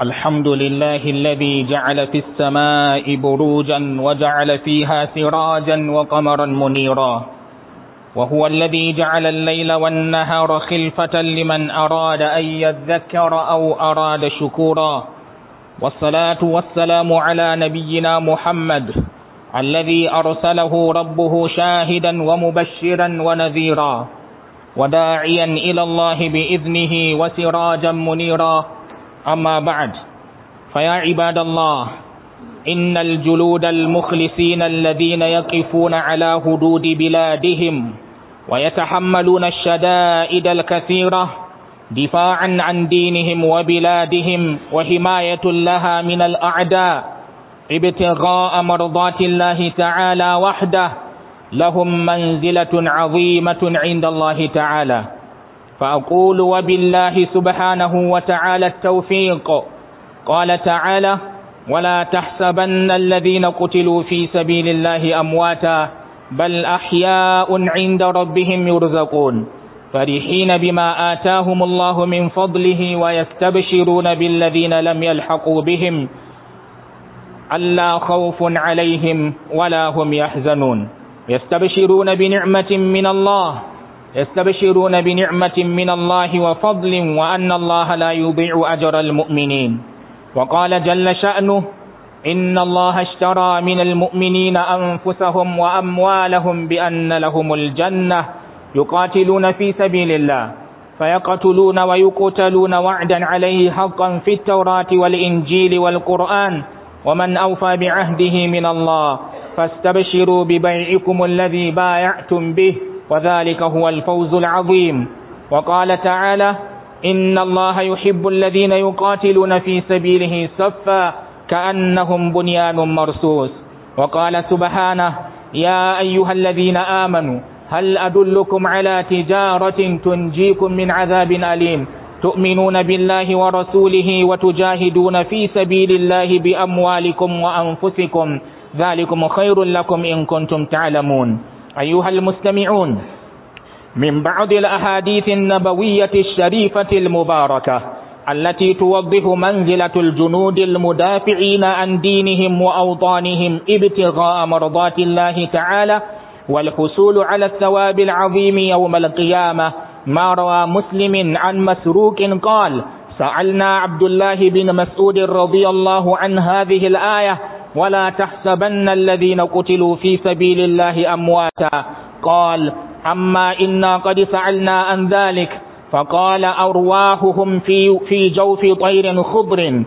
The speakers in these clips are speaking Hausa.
الحمد لله الذي جعل في السماء بروجا وجعل فيها سراجا وقمرا منيرا وهو الذي جعل الليل والنهار خلفة لمن أراد أن يذكر أو أراد شكورا والصلاة والسلام على نبينا محمد الذي أرسله ربه شاهدا ومبشرا ونذيرا وداعيا إلى الله بإذنه وسراجا منيرا أما بعد فيا عباد الله إن الجلود المخلصين الذين يقفون على حدود بلادهم ويتحملون الشدائد الكثيرة دفاعا عن دينهم وبلادهم وحماية لها من الأعداء ابتغاء مرضات الله تعالى وحده لهم منزلة عظيمة عند الله تعالى فأقول وبالله سبحانه وتعالى التوفيق قال تعالى ولا تحسبن الذين قتلوا في سبيل الله أمواتا بل أحياء عند ربهم يرزقون فرحين بما آتاهم الله من فضله ويستبشرون بالذين لم يلحقوا بهم ألا خوف عليهم ولا هم يحزنون يستبشرون بنعمة من الله يستبشرون بنعمة من الله وفضل وأن الله لا يضيع أجر المؤمنين وقال جل شأنه إن الله اشترى من المؤمنين أنفسهم وأموالهم بأن لهم الجنة يقاتلون في سبيل الله فيقتلون ويقتلون وعدا عليه حقا في التوراة والإنجيل والقرآن ومن أوفى بعهده من الله فاستبشروا ببيعكم الذي بايعتم به وذلك هو الفوز العظيم وقال تعالى إن الله يحب الذين يقاتلون في سبيله صفا كأنهم بنيان مرصوص وقال سبحانه يا أيها الذين آمنوا هل أدلكم على تجارة تنجيكم من عذاب أليم تؤمنون بالله ورسوله وتجاهدون في سبيل الله بأموالكم وأنفسكم ذلكم خير لكم إن كنتم تعلمون أيها المستمعون من بعض الأحاديث النبوية الشريفة المباركة التي توضح منزلة الجنود المدافعين عن دينهم وأوطانهم ابتغاء مرضات الله تعالى والحصول على الثواب العظيم يوم القيامة ما روى مسلم عن مسروق قال سألنا عبد الله بن مسعود رضي الله عن هذه الآية ولا تحسبن الذين قتلوا في سبيل الله أمواتا قال أما إنا قد فعلنا عن ذلك فقال أرواحهم في, في جوف طير خضر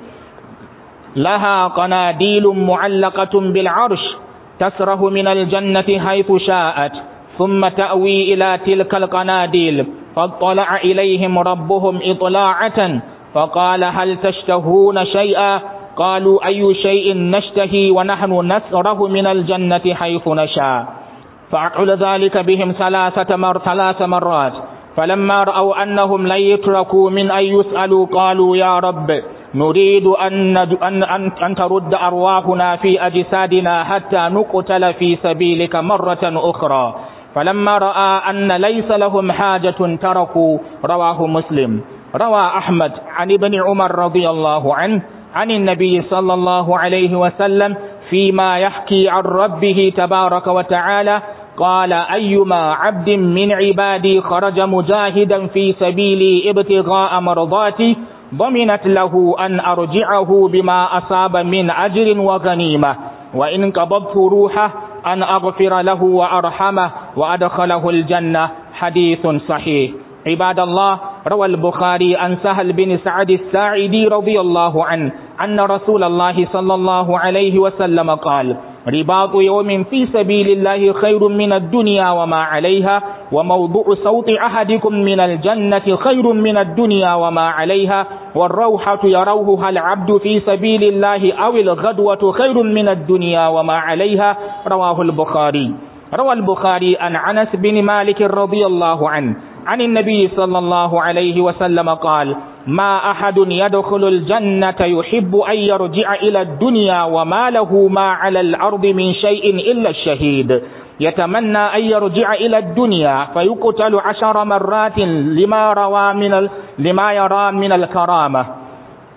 لها قناديل معلقة بالعرش تسره من الجنة حيث شاءت ثم تأوي إلى تلك القناديل فاطلع إليهم ربهم إطلاعة فقال هل تشتهون شيئا قالوا أي شيء نشتهي ونحن نسره من الجنة حيث نشاء فأقول ذلك بهم ثلاثة مر ثلاث مرات فلما رأوا أنهم لن يتركوا من أن يسألوا قالوا يا رب نريد أن, أن, أن, أن ترد أرواحنا في أجسادنا حتى نقتل في سبيلك مرة أخرى فلما رأى أن ليس لهم حاجة تركوا رواه مسلم روى أحمد عن ابن عمر رضي الله عنه عن النبي صلى الله عليه وسلم فيما يحكي عن ربه تبارك وتعالى قال أيما عبد من عبادي خرج مجاهدا في سبيلي ابتغاء مرضاتي ضمنت له أن أرجعه بما أصاب من أجر وغنيمة وإن قبضت روحه أن أغفر له وأرحمه وأدخله الجنة حديث صحيح عباد الله روى البخاري عن سهل بن سعد الساعدي رضي الله عنه أن رسول الله صلى الله عليه وسلم قال رباط يوم في سبيل الله خير من الدنيا وما عليها وموضع صوت أحدكم من الجنة خير من الدنيا وما عليها والروحة يروها العبد في سبيل الله أو الغدوة خير من الدنيا وما عليها رواه البخاري روى البخاري عن أنس بن مالك رضي الله عنه عن النبي صلى الله عليه وسلم قال ما أحد يدخل الجنة يحب أن يرجع إلى الدنيا وما له ما على الأرض من شيء إلا الشهيد يتمنى أن يرجع إلى الدنيا فيقتل عشر مرات لما روى من ال... لما يرى من الكرامة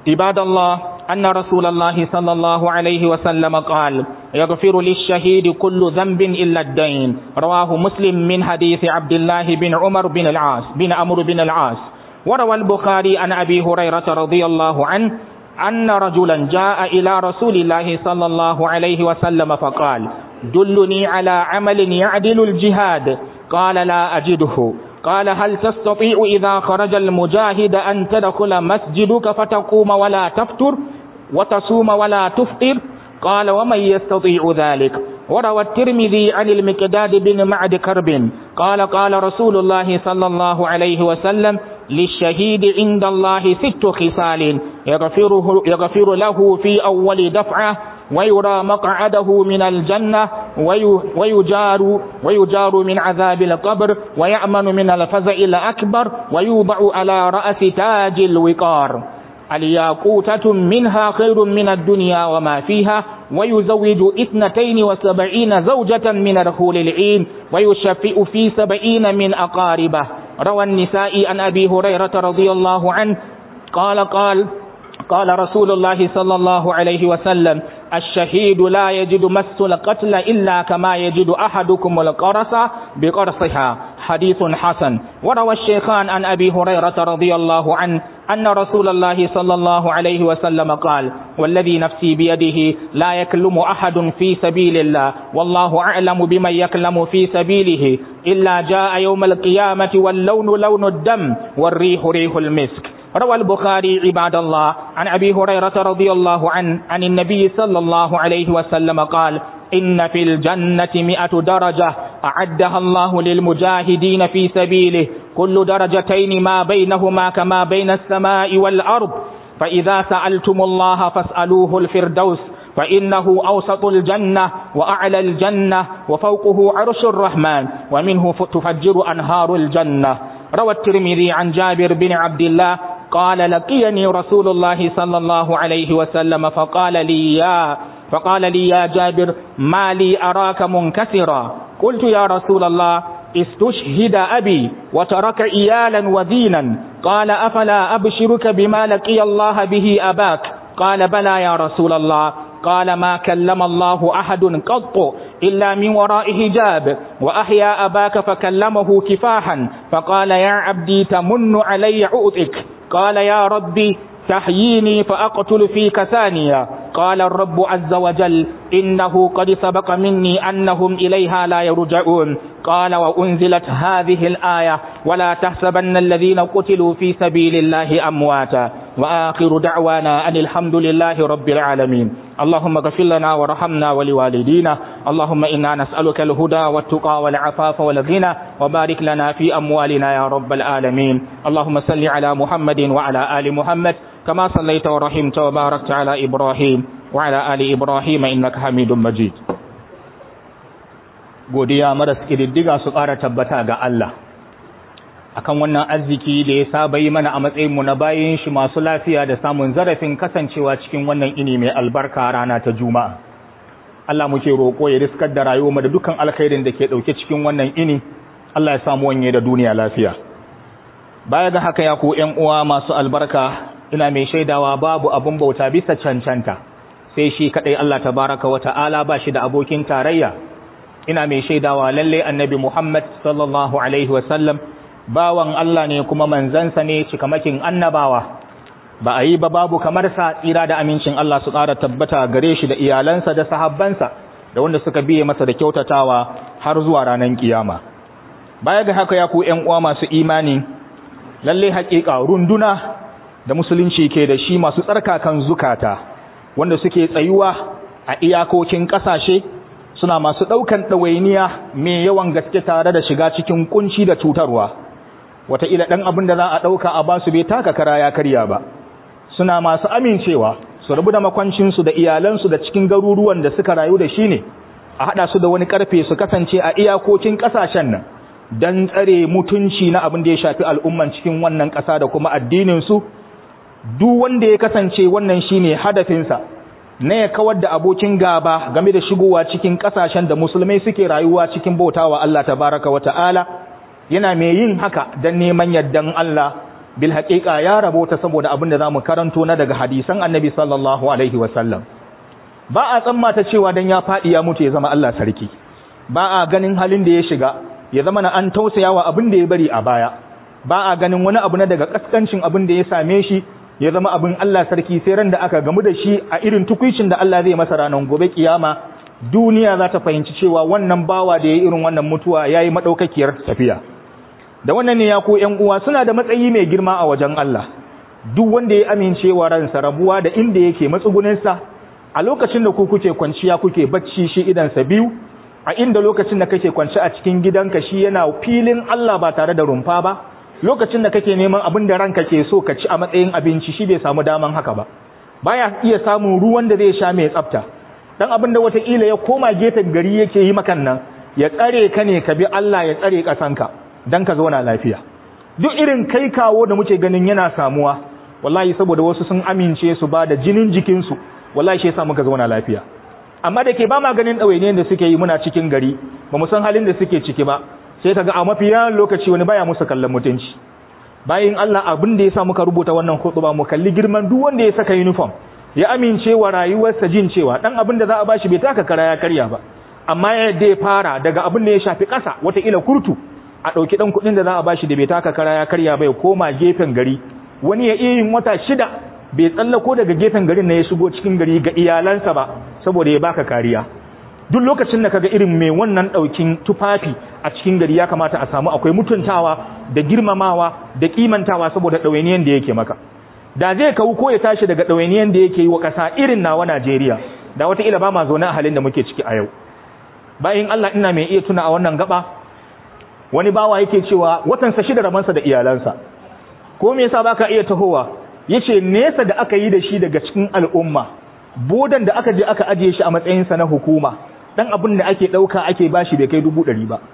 عباد الله أن رسول الله صلى الله عليه وسلم قال يغفر للشهيد كل ذنب إلا الدين رواه مسلم من حديث عبد الله بن عمر بن العاص بن عمرو بن العاص وروى البخاري عن أبي هريرة رضي الله عنه أن رجلا جاء إلى رسول الله صلى الله عليه وسلم فقال دلني على عمل يعدل الجهاد قال لا أجده قال هل تستطيع إذا خرج المجاهد أن تدخل مسجدك فتقوم ولا تفتر وتصوم ولا تفطر قال ومن يستطيع ذلك وروى الترمذي عن المكداد بن معد كرب قال قال رسول الله صلى الله عليه وسلم للشهيد عند الله ست خصال يغفره, يغفر له في أول دفعة ويرى مقعده من الجنة ويجار, ويجار من عذاب القبر ويأمن من الفزع الأكبر ويوضع على رأس تاج الوقار الياقوتة منها خير من الدنيا وما فيها ويزوج اثنتين وسبعين زوجة من رخول العين ويشفئ في سبعين من أقاربه روى النساء عن أبي هريرة رضي الله عنه قال قال قال رسول الله صلى الله عليه وسلم الشهيد لا يجد مس القتل إلا كما يجد أحدكم القرص بقرصها حديث حسن وروى الشيخان عن أبي هريرة رضي الله عنه أن رسول الله صلى الله عليه وسلم قال والذي نفسي بيده لا يكلم أحد في سبيل الله والله أعلم بمن يكلم في سبيله إلا جاء يوم القيامة واللون لون الدم والريح ريح المسك روى البخاري عباد الله عن أبي هريرة رضي الله عنه عن النبي صلى الله عليه وسلم قال إن في الجنة مئة درجة أعدها الله للمجاهدين في سبيله كل درجتين ما بينهما كما بين السماء والأرض فإذا سألتم الله فاسألوه الفردوس فإنه أوسط الجنة وأعلى الجنة وفوقه عرش الرحمن ومنه تفجر أنهار الجنة روى الترمذي عن جابر بن عبد الله قال لقيني رسول الله صلى الله عليه وسلم فقال لي يا فقال لي يا جابر ما لي أراك منكسرا قلت يا رسول الله استشهد أبي وترك إيالا ودينا قال أفلا أبشرك بما لقي الله به أباك قال بلى يا رسول الله قال ما كلم الله أحد قط إلا من وراء حجاب وأحيا أباك فكلمه كفاحا فقال يا عبدي تمن علي عؤتك قال يا ربي تحييني فأقتل فيك ثانيا قال الرب عز وجل إنه قد سبق مني أنهم إليها لا يرجعون قال وأنزلت هذه الآية ولا تحسبن الذين قتلوا في سبيل الله أمواتا وآخر دعوانا أن الحمد لله رب العالمين اللهم اغفر لنا وارحمنا ولوالدينا اللهم إنا نسألك الهدى والتقى والعفاف والغنى وبارك لنا في أموالنا يا رب العالمين اللهم صل على محمد وعلى آل محمد كما صليت ورحمت وباركت على إبراهيم وعلى آل إبراهيم إنك حميد مجيد godiya maras ƙididdiga su ƙara tabbata ga Allah akan wannan arziki da ya saba yi mana a matsayinmu na bayan shi masu lafiya da samun zarafin kasancewa cikin wannan ini mai albarka rana ta juma'a Allah muke roƙo ya riskar da rayuwarmu da dukkan alkhairin da ke ɗauke cikin wannan ini Allah ya samu wanye da duniya lafiya baya ga haka ya ku ƴan uwa masu albarka ina mai shaidawa babu abun bauta bisa cancanta sai shi kadai Allah tabaraka wa ta'ala ba shi da abokin tarayya ina mai shaidawa lalle annabi Muhammad sallallahu alaihi wa sallam bawan Allah ne kuma manzansa ne cikamakin annabawa ba a yi ba babu kamar sa tsira da amincin Allah su ƙara tabbata gare shi da iyalansa da sahabbansa da wanda suka biye masa da kyautatawa har zuwa ranar kiyama baya ga haka ya ku ƴan uwa masu imani lalle haƙiƙa runduna da musulunci ke da shi masu tsarkakan zukata wanda suke tsayuwa a iyakokin ƙasashe suna masu ɗaukan ɗawainiya mai yawan gaske tare da shiga cikin kunci da cutarwa wataƙila ɗan abin da za a ɗauka a basu bai taka kara ya karya ba suna masu amincewa su rabu da makwancinsu da iyalansu da cikin garuruwan da suka rayu da shi ne a haɗa su da wani ƙarfe su kasance a iyakokin ƙasashen nan don tsare mutunci na abin da ya shafi al'umman cikin wannan ƙasa da kuma addininsu duk wanda ya kasance wannan shine hadafinsa na ya kawar da abokin gaba game da shigowa cikin kasashen da musulmai suke rayuwa cikin bautawa Allah tabaraka wa ta'ala yana mai yin haka don neman yardan Allah bil haqiqa ya rabota saboda abin da zamu karanto na daga hadisan annabi sallallahu alaihi wasallam ba a tsammata cewa dan ya fadi ya mutu ya zama Allah sarki ba a ganin halin da ya shiga ya zama na an tausayawa abin da ya bari a baya ba a ganin wani abu na daga kaskancin abin da ya same shi ya zama abin Allah sarki sai ran da aka gamu da shi a irin tukuicin da Allah zai masa ranar gobe kiyama duniya za ta fahimci cewa wannan bawa da ya irin wannan mutuwa ya yi maɗaukakiyar tafiya da wannan ne ya ko ‘yan uwa suna da matsayi mai girma a wajen Allah duk wanda ya amince wa ransa rabuwa da inda yake matsuguninsa a lokacin da ku kuke kwanciya kuke bacci shi idansa biyu a inda lokacin da kake kwanci a cikin gidanka shi yana filin Allah ba tare da rumfa ba lokacin da kake neman abin da ranka ke so ka ci a matsayin abinci shi bai samu daman haka ba baya iya samun ruwan da zai sha mai tsafta dan abin da wataƙila ya koma gefen gari yake yi makan nan ya tsare ka ne ka bi Allah ya tsare ƙasanka dan ka zauna lafiya duk irin kai kawo da muke ganin yana samuwa wallahi saboda wasu sun amince su ba da jinin jikinsu wallahi shi yasa muka zauna lafiya amma da ke ba ma ganin ɗawainiyar da suke yi muna cikin gari ba mu san halin da suke ciki ba sai kaga a mafi yawan lokaci wani baya musu kallon mutunci bayan Allah abin da yasa muka rubuta wannan khutba mu kalli girman duk wanda ya saka uniform ya amince wa rayuwarsa jin cewa dan abin da za a bashi bai taka kara ya karya ba amma yadda ya fara daga abin da ya shafi ƙasa wataƙila kurtu a ɗauki ɗan kuɗin da za a bashi da bai taka kara ya karya ba ya koma gefen gari wani ya iya yin wata shida bai tsallako daga gefen garin na ya shigo cikin gari ga iyalansa ba saboda ya baka kariya duk lokacin da kaga irin mai wannan ɗaukin tufafi a cikin gari ya kamata a samu akwai mutuntawa da girmamawa da kimantawa saboda ɗawainiyan da yake maka da zai kawo ko ya tashi daga ɗawainiyan da yake yi wa ƙasa irin nawa Najeriya da wataƙila ba ma zaune a halin da muke ciki a yau bayan Allah ina mai iya tuna a wannan gaba wani bawa yake cewa watansa shida ramansa da iyalansa ko me yasa baka iya tahowa yace nesa da aka yi da shi daga cikin al'umma bodan da aka je aka ajiye shi a matsayinsa na hukuma dan abin da ake dauka ake bashi bai kai dubu ɗari ba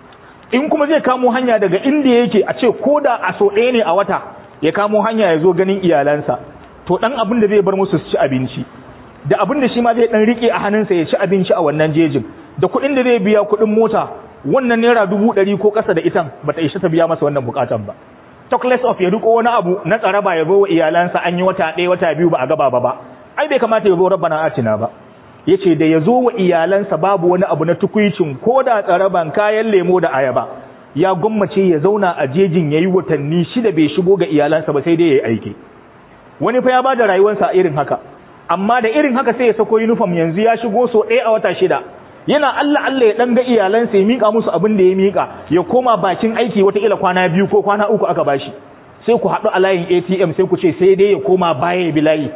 in kuma zai kamo hanya daga inda yake a ce ko da a so ɗaya ne a wata ya kamo hanya ya zo ganin iyalansa to dan abin da zai bar musu su ci abinci da abin da shi ma zai dan rike a hannunsa ya ci abinci a wannan jejin da kuɗin da zai biya kuɗin mota wannan naira dubu ɗari ko ƙasa da itan bata isha ta biya masa wannan bukatan ba talkless of ya riko wani abu na tsaraba ya zo wa iyalansa an yi wata ɗaya wata biyu ba a gaba ba ba ai bai kamata ya zo rabbana atina ba yace da ya zo wa iyalansa babu wani abu na tukuicin ko da tsaraban kayan lemo da ayaba ya gwammace ya zauna a jejin yayi watanni shida bai shigo ga iyalansa ba sai dai yayi aiki wani fa ya bada rayuwarsa irin haka amma da irin haka sai ya sako uniform yanzu ya shigo so ɗaya a wata shida yana Allah Allah ya dan ga iyalansa ya mika musu abin da ya mika ya koma bakin aiki wata ila kwana biyu ko kwana uku aka bashi sai ku haɗu a layin ATM sai ku ce sai dai ya koma baya ya bi layi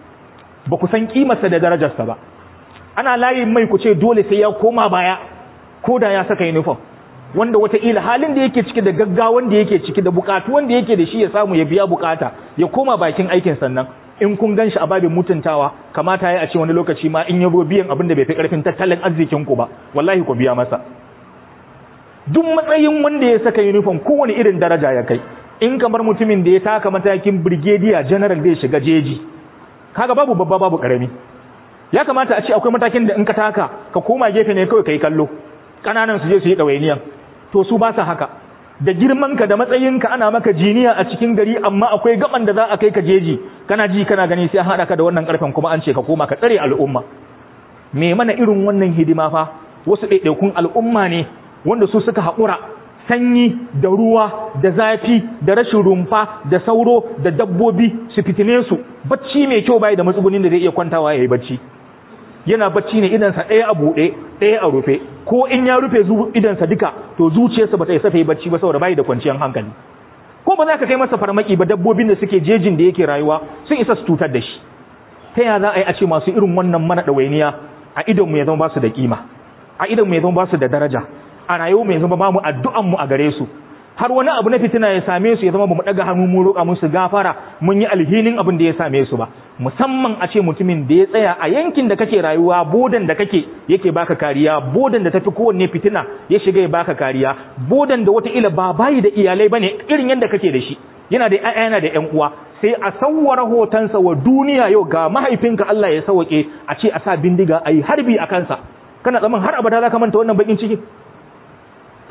ba ku san kimarsa da darajarsa ba ana layin mai ku ce dole sai ya koma baya ko da ya saka uniform wanda wataƙila halin da yake ciki da gaggawan da yake ciki da bukatu wanda yake da shi ya samu ya biya bukata ya koma bakin aikin sannan in kun gan shi a babin mutuntawa kamata ya a ce wani lokaci ma in yabo biyan abin da bai fi karfin tattalin arzikin ku ba wallahi ku biya masa duk matsayin wanda ya saka uniform kowane irin daraja ya kai in kamar mutumin da ya taka matakin brigadier general zai shiga jeji kaga babu babba babu karami ya kamata a ce akwai matakin da in ka taka ka koma gefe ne kawai kai kallo kananan su je su yi dawainiyan to su ba sa haka da girmanka da matsayinka ana maka jiniya a cikin gari amma akwai gaban da za a kai ka jeji kana ji kana gani sai an haɗa ka da wannan ƙarfen kuma an ce ka koma ka tsare al'umma me mana irin wannan hidima fa wasu ɗaiɗaikun al'umma ne wanda su suka haƙura sanyi da ruwa da zafi da rashin rumfa da sauro da dabbobi su fitine su bacci mai kyau bai da matsugunin da zai iya kwantawa ya yi bacci yana bacci ne idansa ɗaya a buɗe ɗaya a rufe ko in ya rufe idansa duka to zuciyarsa ba ta isa ta yi bacci ba saboda bai da kwanciyar hankali ko ba za ka kai masa farmaki ba dabbobin da suke jejin da yake rayuwa sun isa su cutar da shi ta ya za a yi a ce masu irin wannan mana ɗawainiya a idon mu ya zama ba su da kima a idon mu ya zama ba su da daraja a rayuwa mu ya zama ba mu addu'an mu a gare su har wani abu na fitina ya same su ya zama ba mu daga hannu mu roƙa musu gafara mun yi alhinin abin da ya same su ba musamman a ce mutumin da ya tsaya a yankin da kake rayuwa bodan da kake yake baka kariya bodan da tafi kowanne fitina ya shiga ya baka kariya bodan da wata ila ba bayi da iyalai bane irin yadda kake da shi yana da ƴaƴa yana da ƴan uwa sai a sawwara hotonsa wa duniya yau ga mahaifinka Allah ya sauke a ce a sa bindiga ayi harbi a kansa kana tsaman har abada za ka manta wannan bakin ciki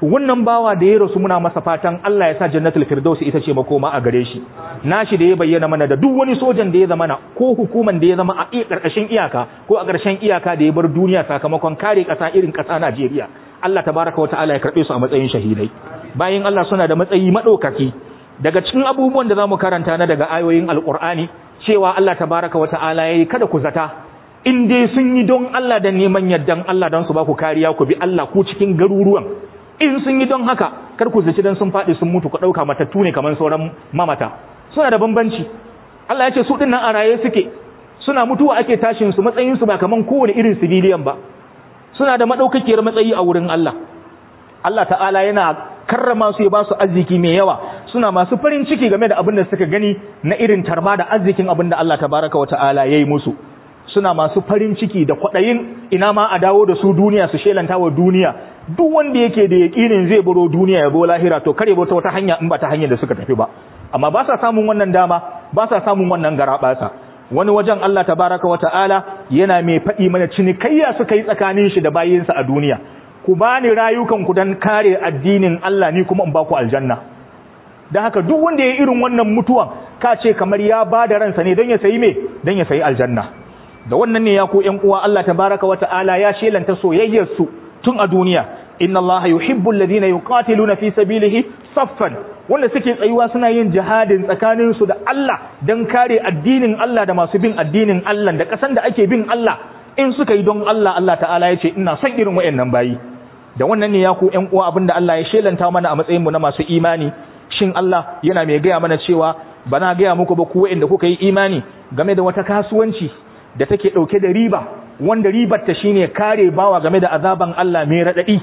to wannan bawa da ya rasu muna masa fatan Allah ya sa jannatul firdaus ita ce makoma a gare shi nashi da ya bayyana mana da duk wani sojan da ya zama na ko hukuman da ya zama a karkashin iyaka ko a ƙarshen iyaka da ya bar duniya sakamakon kare ƙasa irin ƙasa Najeriya Allah tabaraka wa ta'ala ya karbe su a matsayin shahidai bayan Allah suna da matsayi madaukaki daga cikin abubuwan da zamu karanta na daga ayoyin alqur'ani cewa Allah tabaraka wa ta'ala yayi kada ku zata in dai sun yi don Allah da neman yardan Allah don su ba ku kariya ku bi Allah ku cikin garuruwan in sun yi don haka kar ku zaci dan sun faɗi sun mutu ku ɗauka matattu ne kamar sauran mamata suna da bambanci Allah ya ce su dinnan a raye suke suna mutuwa ake tashin su matsayin su ba kaman kowane irin civilian ba suna da madaukakiyar matsayi a wurin Allah Allah ta'ala yana karrama su ya ba su arziki mai yawa suna masu farin ciki game da abin da suka gani na irin tarma da arzikin abin da Allah tabaraka wa ta'ala yayi musu suna masu farin ciki da kwaɗayin ina ma a dawo da su duniya su shelanta wa duniya duk wanda yake da yaƙinin zai baro duniya ya bo lahira to kare ta wata hanya in ba ta hanyar da suka tafi ba amma ba sa samun wannan dama ba sa samun wannan garaɓasa wani wajen Allah tabaraka wa ta'ala yana mai faɗi mana cinikayya suka yi tsakanin shi da bayinsa a duniya ku bani rayukan ku dan kare addinin Allah ni kuma in ba ku aljanna dan haka duk wanda ya irin wannan mutuwan ka ce kamar ya ba da ransa ne don ya sayi me don ya sayi aljanna da wannan ne ya ku ƴan uwa Allah tabaraka wa ta'ala ya shelanta soyayyar su tun a duniya inna Allah yuhibbu alladhina yuqatiluna fi sabilihi saffan wanda suke tsayuwa suna yin jihadin tsakanin su da Allah dan kare addinin Allah da masu bin addinin Allah da kasan da ake bin Allah in suka yi don Allah Allah ta'ala ya ce ina son irin wayannan bayi da wannan ne ya ku ƴan uwa abinda Allah ya shelanta mana a matsayin mu na masu imani shin Allah yana mai gaya mana cewa bana gaya muku ba ku wayanda kuka yi imani game da wata kasuwanci da take ɗauke da riba wanda ribarta shine kare bawa game da azaban Allah mai raɗaɗi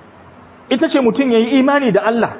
ita ce mutum ya yi imani da Allah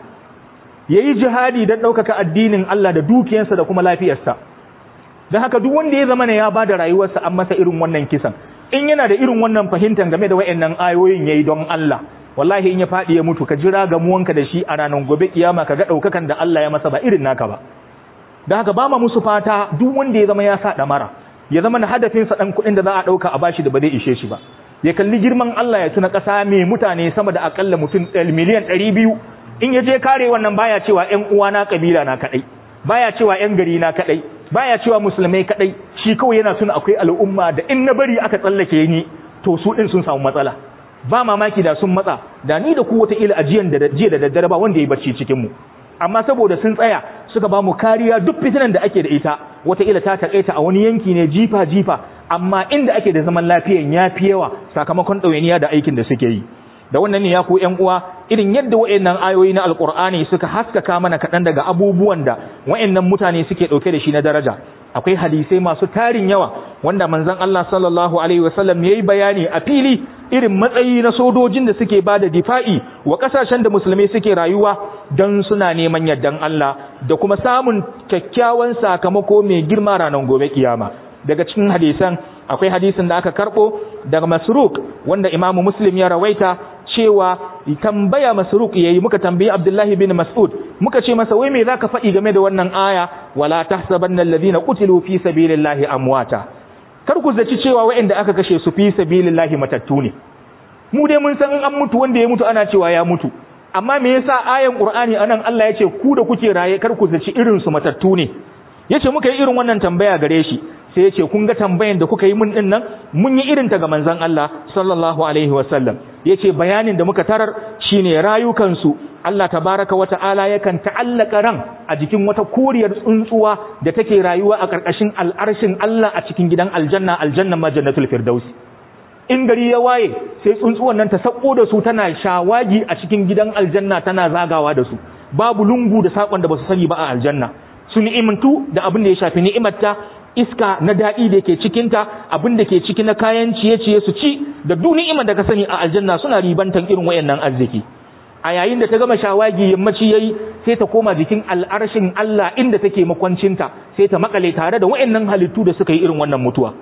ya yi jihadi don ɗaukaka addinin Allah da dukiyarsa da kuma lafiyarsa don haka duk wanda ya zama ya ba da rayuwarsa an masa irin wannan kisan in yana da irin wannan fahimtar game da wa'annan ayoyin ya yi don Allah wallahi in ya faɗi ya mutu ka jira gamuwanka da shi a ranar gobe kiyama ka ga ɗaukakan da Allah ya masa ba irin naka ba don haka ba ma musu fata duk wanda ya zama ya sa ɗamara ya zama na hadafinsa ɗan kuɗin da za a ɗauka a bashi da ba zai ishe shi ba ya kalli girman Allah ya tuna ƙasa mai mutane sama da akalla mutum miliyan ɗari biyu in ya je kare wannan baya cewa ƴan uwana ƙabila na kaɗai baya cewa ƴan gari na kaɗai baya cewa musulmai kaɗai shi kawai yana tuna akwai al'umma da in na bari aka tsallake ni to su ɗin sun samu matsala ba mamaki da sun matsa da ni da ku wata ila ajiyan da jiya da daddare ba wanda ya barci cikin mu amma saboda sun tsaya suka ba mu kariya duk fitinan da ake da ita wataƙila ta taƙaita a wani yanki ne jifa-jifa amma inda ake da zaman lafiyan ya fi yawa sakamakon ɗawainiya da aikin da suke yi da wannan ne ya ku ƴan uwa irin yadda wa'annan ayoyi na alƙur'ani suka haskaka mana kaɗan daga abubuwan da wa'annan mutane suke ɗauke da shi na daraja akwai hadisai masu tarin yawa wanda manzon Allah sallallahu alaihi wasallam yayi bayani a fili irin matsayi na sojojin da suke bada difa'i wa kasashen da musulmai suke rayuwa don suna neman yardan Allah da kuma samun kyakkyawan sakamako mai girma ranar gobe kiyama daga cikin hadisan akwai hadisin da aka karbo daga Masruq wanda Imam Muslim ya rawaita cewa tambaya Masruq yayi muka tambayi Abdullahi bin Mas'ud muka ce masa wai me zaka faɗi game da wannan aya wala tahsabanna alladhina qutilu fi sabilillahi amwata kar ku zaci cewa waɗanda aka kashe su fi sabilillahi matattu ne mu dai mun san in an mutu wanda ya mutu ana cewa ya mutu amma me yasa ayan Qur'ani anan Allah ya ce ku da kuke raye kar ku zaci irin su matattu ne yace muka yi irin wannan tambaya gare shi sai yace kun ga tambayan da kuka yi mun din nan mun yi irin ta ga manzon Allah sallallahu alaihi wasallam yace bayanin da muka tarar shine rayukan su Allah tabaraka wa ta'ala yakan ta'allaka ran a jikin wata koriyar tsuntsuwa da take rayuwa a ƙarƙashin al'arshin Allah a cikin gidan aljanna aljanna ma jannatul firdaus in gari ya waye sai tsuntsuwan nan ta sako da su tana shawagi a cikin gidan aljanna tana zagawa da su babu lungu da sakon da basu sani ba a aljanna su ni'imantu da abin da ya shafi ni'imarta iska na daɗi da ke cikinta abin da ke ciki na kayan ciye-ciye su ci da duk ni'imar da ka sani a aljanna suna ribantan irin wayannan arziki a yayin da ta gama shawagi yammaci yayi sai ta koma jikin al'arshin Allah inda take makwancinta sai ta makale tare da wayannan halittu da suka yi irin wannan mutuwa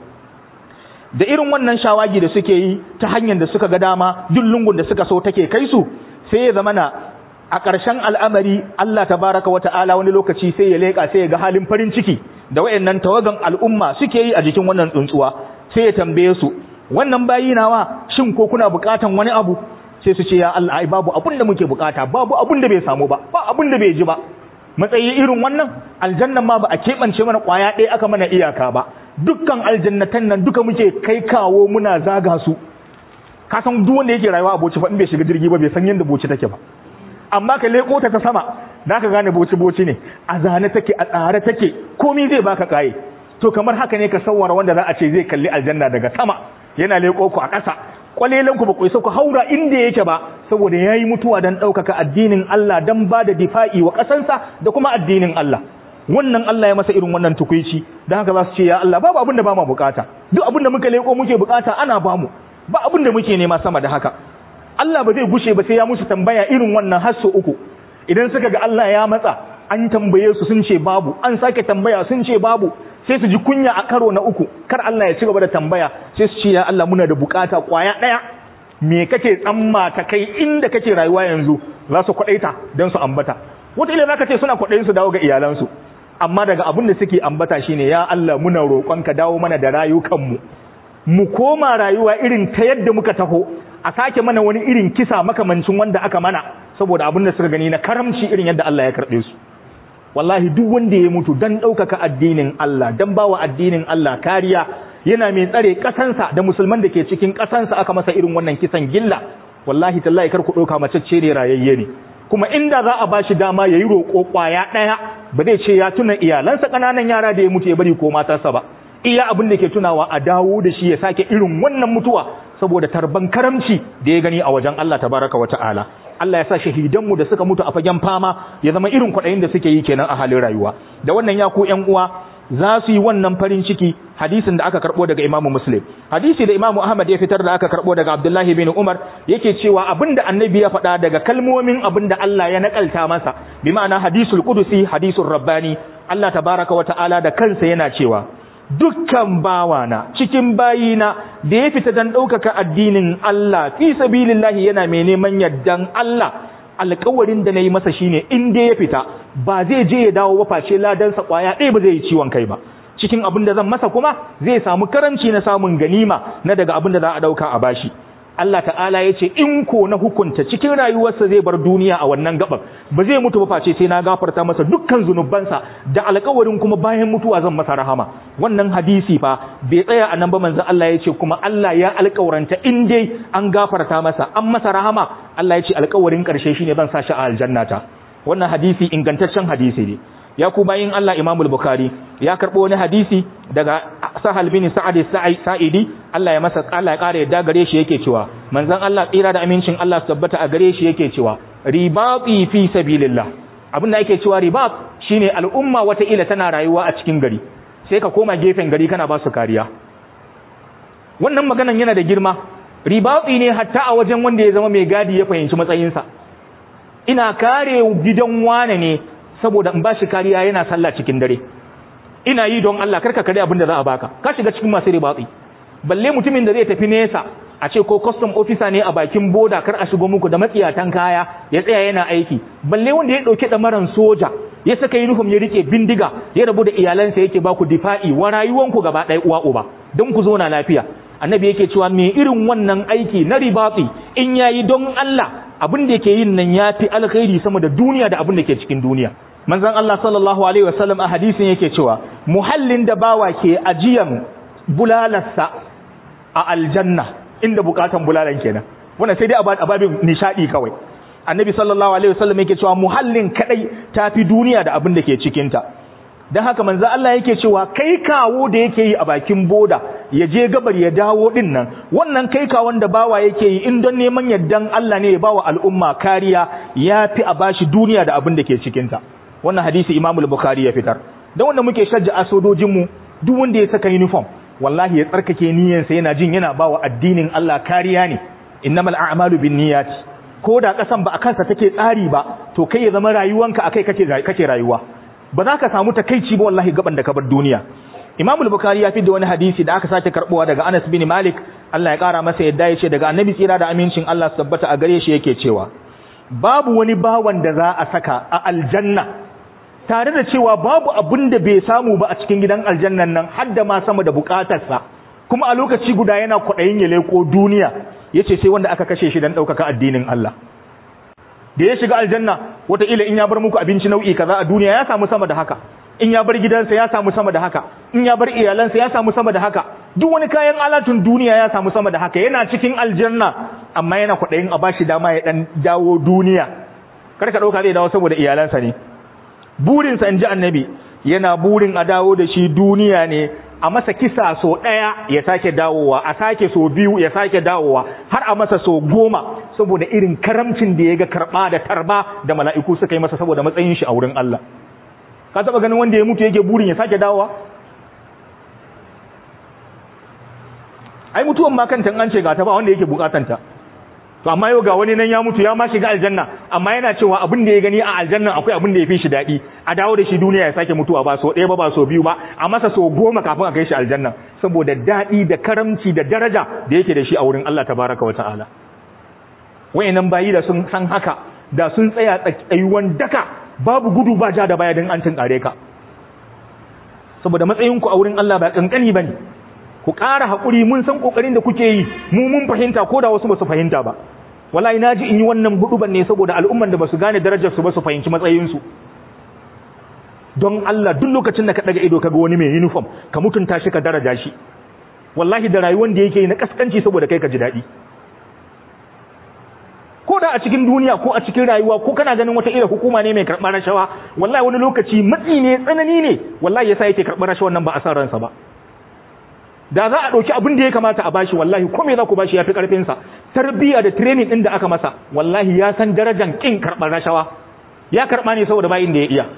da irin wannan shawagi da suke yi ta hanyar da suka ga dama duk lungun da suka so take kai su sai ya zama na a ƙarshen al'amari Allah tabaraka wata'ala wani lokaci sai ya leƙa sai ya ga halin farin ciki da wayannan tawagan al'umma suke yi a jikin wannan tsuntsuwa sai ya tambaye su wannan bayi nawa shin ko kuna buƙatan wani abu sai su ce ya Allah ai babu abin da muke bukata babu abin da bai samu ba ba abin da bai ji ba matsayi irin wannan aljannan ma ba a keɓance mana ƙwaya ɗaya aka mana iyaka ba dukkan aljannatan nan duka muke kai kawo muna zaga su ka san duk wanda yake rayuwa a boci fa in bai shiga jirgi ba bai san yadda boci take ba amma ka leko ta ta sama da ka gane boci boci ne a zane take a tsare take komai zai baka kaye to kamar haka ne ka sawara wanda za a ce zai kalli aljanna daga sama yana leko ku a ƙasa kwalelan ku ba ku isa ku haura inda yake ba saboda yayi mutuwa dan ɗaukaka addinin Allah dan ba da difa'i wa ƙasansa da kuma addinin Allah wannan Allah ya masa irin wannan tukuici dan haka za su ce ya Allah babu abin da ba mu bukata duk abin da muka leko muke bukata ana ba mu ba abin da muke nema sama da haka Allah ba zai gushe ba sai ya musu tambaya irin wannan har uku idan suka ga Allah ya matsa an tambaye su sun ce babu an sake tambaya sun ce babu sai su ji kunya a karo na uku kar Allah ya ci gaba da tambaya sai su ce ya Allah muna da bukata kwaya daya me kake tsamma ta kai inda kake rayuwa yanzu za su kwadaita don su ambata wata ila zaka ce suna kwadayin su dawo ga iyalansu amma daga abin da suke ambata shine ya Allah muna roƙonka dawo mana da rayukanmu mu koma rayuwa irin ta yadda muka taho a sake mana wani irin kisa makamancin wanda aka mana saboda abin da suka gani na karamci irin yadda Allah ya karɓe su wallahi duk wanda ya mutu dan ɗaukaka addinin Allah dan bawa addinin Allah kariya yana mai tsare ƙasansa da musulman da ke cikin ƙasansa aka masa irin wannan kisan gilla wallahi tallahi kar ku ɗauka mace ce ne rayayye ne kuma inda za a bashi dama yayi roƙo ƙwaya ɗaya ba zai ce ya tuna iyalansa ƙananan yara da ya mutu ya bari ko matarsa ba iya abin da ke tunawa a dawo da shi ya sake irin wannan mutuwa saboda tarban karamci da ya gani a wajen Allah tabaraka wa ta'ala Allah ya sa shahidanmu da suka mutu a fagen fama ya zama irin kwaɗayin da suke yi kenan a halin rayuwa da wannan ya ku ƴan uwa za su yi wannan farin ciki hadisin da aka karɓo daga Imam Muslim hadisi da Imam Ahmad ya fitar da aka karɓo daga Abdullahi bin Umar yake cewa abinda annabi ya faɗa daga kalmomin abinda Allah ya nakalta masa bi ma'ana hadisul qudusi hadisul rabbani Allah tabaraka wa ta'ala da kansa yana cewa dukkan bawana cikin bayina da ya fita don ɗaukaka addinin Allah fi sabilillahi yana mai neman yardan Allah alƙawarin da na yi masa shine in dai ya fita ba zai je ya dawo ba face ladansa ƙwaya ɗaya ba zai yi ciwon kai ba cikin abin da zan masa kuma zai samu karamci na samun ganima na daga abin da za a ɗauka a bashi Allah ta'ala ya ce in ko na hukunta cikin rayuwarsa zai bar duniya a wannan gaban ba zai mutu ba face sai na gafarta masa dukkan zunubansa da alƙawarin kuma bayan mutuwa zan masa rahama wannan hadisi fa bai tsaya a nan ba manzon Allah ya ce kuma Allah ya alƙawaranta in dai an gafarta masa an masa rahama Allah ya ce alƙawarin ƙarshe shine zan sa shi a aljannata wannan hadisi ingantaccen hadisi ne ya ku bayin Allah Imam Bukhari ya karbo wani hadisi daga Sahal bin Sa'ad Sa'idi Allah ya masa Allah ya kare yadda gare shi yake cewa manzon Allah tsira da amincin Allah su tabbata a gare shi yake cewa ribati fi sabilillah abinda ake cewa ribat shine al'umma wata ila tana rayuwa a cikin gari sai ka koma gefen gari kana ba su kariya wannan maganan yana da girma ribati ne hatta a wajen wanda ya zama mai gadi ya fahimci matsayinsa ina kare gidan wane ne saboda in ba shi kariya yana sallah cikin dare ina yi don Allah karka kare abin da za a baka ka shiga cikin masu ribatsi balle mutumin da zai tafi nesa a ce ko custom officer ne a bakin boda kar a shigo muku da matsiyatan kaya ya tsaya yana aiki balle wanda ya dauke damaran soja ya saka uniform ya rike bindiga ya rabu da iyalansa yake baku difa'i wa rayuwanku gaba ɗaya uwa uba don ku zo na lafiya annabi yake cewa me irin wannan aiki na ribatsi in yayi don Allah abin da yake yin nan yafi alkhairi sama da duniya da abin da ke cikin duniya manzon Allah sallallahu alaihi wasallam a hadisin yake cewa muhallin da bawa ke ajiyan bulalarsa a aljanna inda bukatan bulalan kenan wannan sai dai a babin nishadi kawai annabi sallallahu alaihi wasallam yake cewa muhallin kadai tafi duniya da abin da ke cikin ta dan haka manzo Allah yake cewa kai kawo da yake yi a bakin boda ya je gabar ya dawo din nan wannan kai kawon da bawa yake yi in don neman yaddan Allah ne ya bawa al'umma kariya yafi a bashi duniya da abin da ke cikin ta wannan hadisi Imam al-Bukhari ya fitar dan wanda muke shajja a sojojin mu duk wanda ya saka uniform wallahi ya tsarkake niyyarsa yana jin yana bawa addinin Allah kariya ne innamal a'malu binniyati ko da kasan ba a kansa take tsari ba to kai ya zama rayuwanka akai kake kake rayuwa ba za ka samu takeici ba wallahi gaban da ka bar duniya Imam al-Bukhari ya fi da wani hadisi da aka sake karbowa daga Anas bin Malik Allah ya kara masa yadda ya ce daga Annabi tsira da amincin Allah su tabbata a gare shi yake cewa babu wani bawan da za a saka a aljanna tare da cewa babu abin da bai samu ba a cikin gidan aljannan nan har da ma sama da bukatarsa kuma a lokaci guda yana kwaɗayin ya leko duniya yace sai wanda aka kashe shi dan ɗaukaka addinin Allah da ya shiga aljanna wataƙila in ya bar muku abinci nau'i kaza a duniya ya samu sama da haka in ya bar gidansa ya samu sama da haka in ya bar iyalansa ya samu sama da haka duk wani kayan alatun duniya ya samu sama da haka yana cikin aljanna amma yana kwaɗayin a bashi dama ya ɗan dawo duniya kar ka ɗauka zai dawo saboda iyalansa ne burinsa in ji annabi yana burin a dawo da shi duniya ne a masa kisa so ɗaya ya sake dawowa a sake so biyu ya sake dawowa har a masa so goma saboda irin karamcin da ya ga karɓa da tarba da mala'iku suka yi masa saboda matsayin shi a wurin Allah ka taɓa ganin wanda ya mutu yake burin ya sake dawowa ai mutuwan ma kanta an ce ga ta ba wanda yake bukatanta to amma yau ga wani nan ya mutu ya ma shiga aljanna amma yana cewa abin da ya gani a aljanna akwai abin da ya fi shi daɗi a dawo da shi duniya ya sake mutuwa ba so ɗaya ba ba so biyu ba a masa so goma kafin a kai shi aljanna saboda daɗi da karamci da daraja da yake da shi a wurin Allah tabaraka wa ta'ala wayannan bayi da sun san haka da sun tsaya tsayuwan daka babu gudu ba ja da baya don an tunkare ka saboda matsayinku a wurin Allah ba kankani bane ku ƙara haƙuri mun san ƙoƙarin da kuke yi mu mun fahimta ko da wasu ba su fahimta ba wallahi na ji in yi wannan huduban ne saboda al'umman da ba su gane darajar su ba su fahimci matsayinsu don Allah duk lokacin da ka daga ido kaga wani mai uniform ka mutunta shi ka daraja shi wallahi da rayuwar da yake yi na kaskanci saboda kai ka ji daɗi ko da a cikin duniya ko a cikin rayuwa ko kana ganin wata irin hukuma ne mai karɓar rashawa wallahi wani lokaci matsi ne tsanani ne wallahi yasa yake karɓar rashawan nan ba a san ransa ba da za a ɗauki abin da ya kamata a bashi wallahi ko me za ku bashi ya fi ƙarfinsa tarbiyya da training ɗin da aka masa wallahi ya san darajan ƙin karɓar rashawa ya karɓa ne saboda bayin da ya iya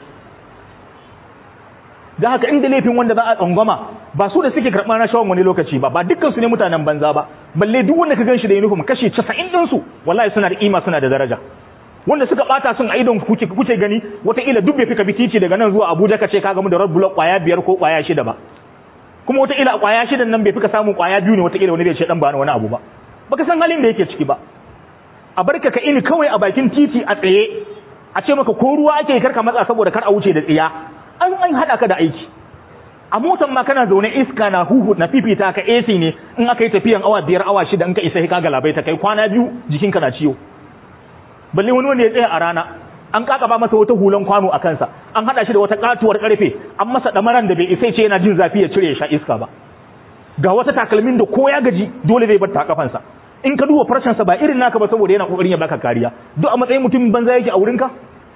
da haka inda laifin wanda za a tsangwama ba su da suke karɓar rashawan wani lokaci ba ba dukkan su ne mutanen banza ba balle duk wanda ka ganshi da uniform kashi 90 din su wallahi suna da kima suna da daraja wanda suka bata sun a idon kuke kuke gani wataƙila duk bai fika titi daga nan zuwa Abuja ka ce ka gamu da road block kwaya biyar ko kwaya shida ba kuma wataƙila a kwaya shidan nan bai fika samun kwaya biyu ne wataƙila wani bai ce dan ba wani abu ba baka san halin da yake ciki ba a barka ka ini kawai a bakin titi a tsaye a ce maka ko ruwa ake karka matsa saboda kar a wuce da tsiya an an hada ka da aiki a motan ma kana zaune iska na huhu na fifita ka AC ne in aka yi tafiyan awa biyar awa shida in ka isa ka galabai ta kai kwana biyu jikinka na ciwo balle wani wanda ya tsaya a rana an kakaba masa wata hulan kwano a kansa an hada shi da wata katuwar karfe an masa damaran da bai isa ce yana jin zafi ya cire ya sha iska ba ga wata takalmin da ko ya gaji dole zai bar ta kafansa in ka duba farcensa ba irin naka ba saboda yana kokarin ya baka kariya duk a matsayin mutum banza yake a wurinka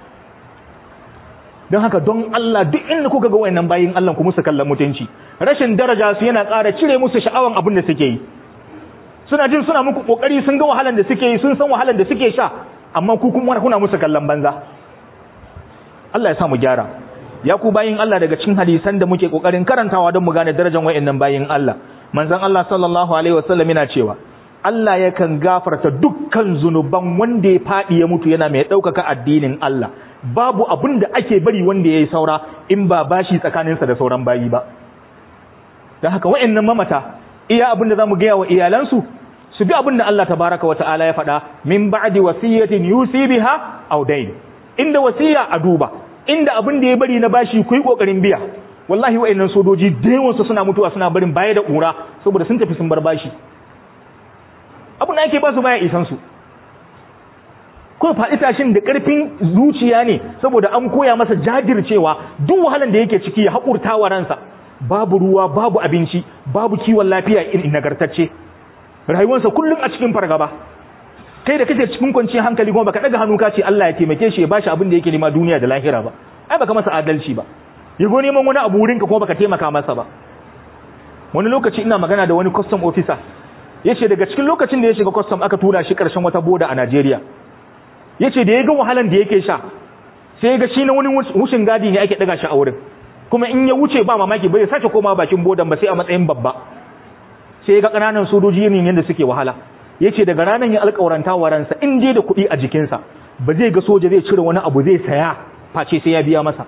don haka don Allah duk inda kuka ga wayannan bayin Allah ku musu kallon mutunci rashin daraja su yana ƙara cire musu sha'awan abin da suke yi suna jin suna muku kokari sun ga wahalan da suke yi sun san wahalan da suke sha amma ku kuma kuna musu kallon banza Allah ya sa mu gyara ya ku bayin Allah daga cikin hadisan da muke kokarin karantawa don mu gane darajar wayannan bayin Allah manzon Allah sallallahu alaihi wasallam yana cewa Allah yakan gafarta dukkan zunuban wanda ya fadi ya mutu yana mai ɗaukaka addinin Allah babu abin da ake bari wanda ya yi saura in ba bashi tsakaninsa da sauran bayi ba don haka wa'annan mamata iya abin da za mu gaya wa iyalansu su bi abin da Allah tabaraka wa ta'ala ya faɗa min ba'di wasiyatin yusi biha aw dayn inda wasiya a duba inda abin da ya bari na bashi ku yi kokarin biya wallahi wa'annan sojoji da yawansu suna mutuwa suna barin baya da ƙura saboda sun tafi sun bar bashi abin da ake ba su baya isan su ko faɗi tashin da ƙarfin zuciya ne saboda an koya masa jajircewa duk wahalan da yake ciki ya haƙurta wa ransa babu ruwa babu abinci babu kiwon lafiya irin nagartacce rayuwarsa kullum a cikin fargaba kai da kake cikin kwanciyar hankali kuma baka daga hannu ka ce Allah ya taimake shi ya bashi abin da yake nema duniya da lahira ba ai baka masa adalci ba ya go neman wani abu wurinka kuma baka taimaka masa ba wani lokaci ina magana da wani custom officer yace daga cikin lokacin da ya shiga custom aka tura shi karshen wata boda a Najeriya ya ce da ya ga wahalan da yake sha sai ya ga shi na wani wucin gadi ne ake daga shi a wurin kuma in ya wuce ba mamaki bai sace koma bakin bodan ba sai a matsayin babba sai ya ga ƙananan sojoji yin yadda suke wahala ya ce daga ranar ya alƙawaranta wa ransa in je da kuɗi a jikinsa ba zai ga soja zai cire wani abu zai saya face sai ya biya masa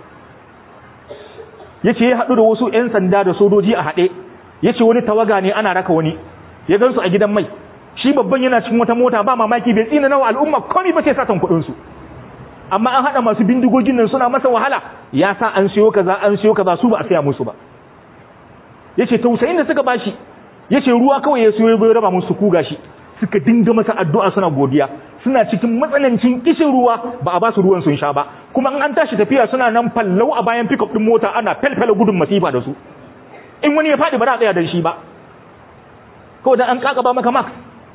ya ce ya haɗu da wasu 'yan sanda da sojoji a haɗe ya ce wani tawaga ne ana raka wani ya gan su a gidan mai shi babban yana cikin wata mota ba mamaki bai tsina nawa al'umma komai ba sai satan kuɗin su amma an hada masu bindigogin nan suna masa wahala ya sa an siyo kaza an siyo kaza su ba a saya musu ba yace tausayin da suka bashi yace ruwa kawai ya siyo ya raba musu kuga shi suka dinga masa addu'a suna godiya suna cikin matsanancin kishin ruwa ba a ba su ruwan sun sha ba kuma an tashi tafiya suna nan fallau a bayan pickup din mota ana felfela gudun masifa da su in wani ya faɗi ba za a tsaya da shi ba kawai dan an kaka ba maka max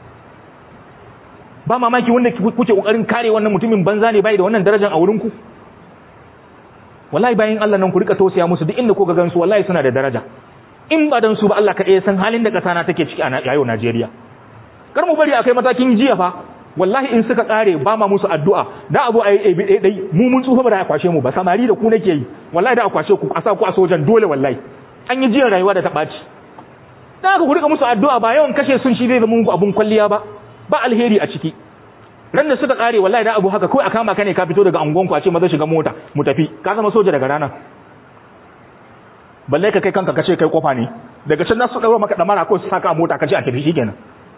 ba mamaki wanda kuke kokarin kare wannan mutumin banza ne bai da wannan darajar a wurin ku wallahi bayan Allah nan ku rika tausaya musu duk inda kuka gansu wallahi suna da daraja in ba dan su ba Allah kaɗai san halin da ƙasa na take ciki a yau Najeriya kar mu bari a kai matakin jiya fa wallahi in suka kare ba ma musu addu'a da abu a yi ɗai ɗai mu mun tsufa ba da a kwashe mu ba samari da ku nake yi wallahi da a kwashe ku a sa ku a sojan dole wallahi an yi jiyan rayuwa da ta ɓaci da haka ku rika musu addu'a ba yawan kashe sun shi zai zama muku abun kwalliya ba ba alheri a ciki ran da suka kare wallahi da abu haka kawai a kama ka ne ka fito daga angon ku a ce maza shiga mota mu tafi ka zama soja daga ranar balle ka kai kanka kace kai kofa ne daga can su dauro maka damara ko su saka a mota kace a tafi shikenan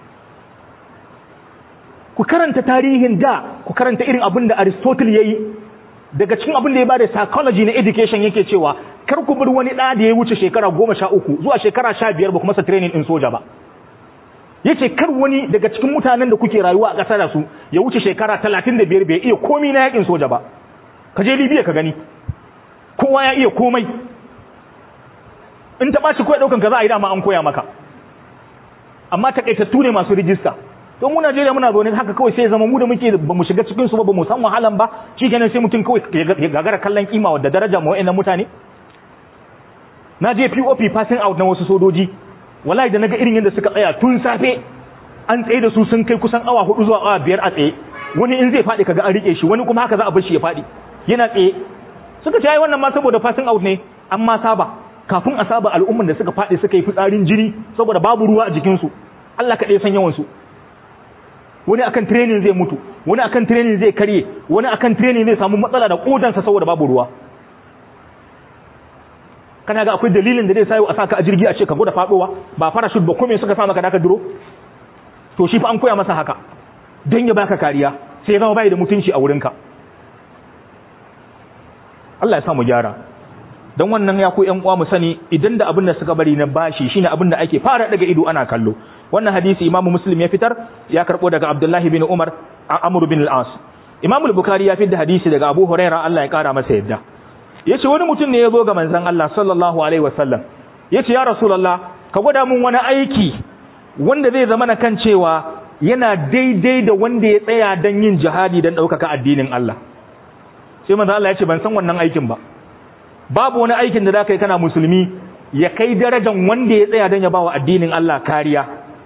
ku karanta tarihin da ku karanta irin abin da Aristotle yayi daga cikin abin da ya bada psychology na education yake cewa kar ku bar wani da da ya wuce shekara 13 zuwa shekara 15 ba kuma sa training din soja ba yace kar wani daga cikin mutanen da kuke rayuwa a kasar su ya wuce shekara 35 bai iya komai na yakin soja ba ka je Libya ka gani kowa ya iya komai in ta ɓaci kawai ɗaukan ka za a yi dama an koya maka amma takaitattu ne masu rijista don mu Najeriya muna zaune haka kawai sai zama mu da muke ba mu shiga cikin su ba ba mu san wahalan ba shikenan sai mutum kawai ya gagara kallon kima da daraja ma wayannan mutane na je POP passing out na wasu sojoji wallahi da naga irin yadda suka tsaya tun safe an tsaye da su sun kai kusan awa hudu zuwa awa biyar a tsaye wani in zai faɗi kaga an rike shi wani kuma haka za a bar shi ya faɗi yana tsaye suka ce ai wannan ma saboda passing out ne an ma saba kafin a saba al'umman da suka faɗi suka yi fitsarin jini saboda babu ruwa a jikinsu Allah kaɗai san yawansu wani akan training zai mutu wani akan training zai karye wani akan training zai samu matsala da kodansa saboda babu ruwa kana ga akwai dalilin da zai sayo a saka a jirgi a ce ka gwada faɗowa ba parachute ba kome suka sa maka da ka duro to shi fa an koya masa haka don ya baka kariya sai ya zama bai da mutunci a wurinka Allah ya sa mu gyara don wannan ya ku ƴan uwa mu sani idan da abin da suka bari na bashi shine abin da ake fara daga ido ana kallo wannan hadisi imamu muslim ya fitar ya karbo daga abdullahi bin umar a amr bin al-as imamu al-bukhari ya fitar da hadisi daga abu huraira Allah ya kara masa yadda yace wani mutum ne ya zo ga manzon Allah sallallahu alaihi wasallam yace ya rasulullah ka gwada mun wani aiki wanda zai zama na kan cewa yana daidai da wanda ya tsaya dan yin jihadi dan ɗaukaka addinin Allah sai manzon Allah ya ce ban san wannan aikin ba babu wani aikin da zaka yi kana musulmi ya kai darajan wanda ya tsaya don ya bawa addinin Allah kariya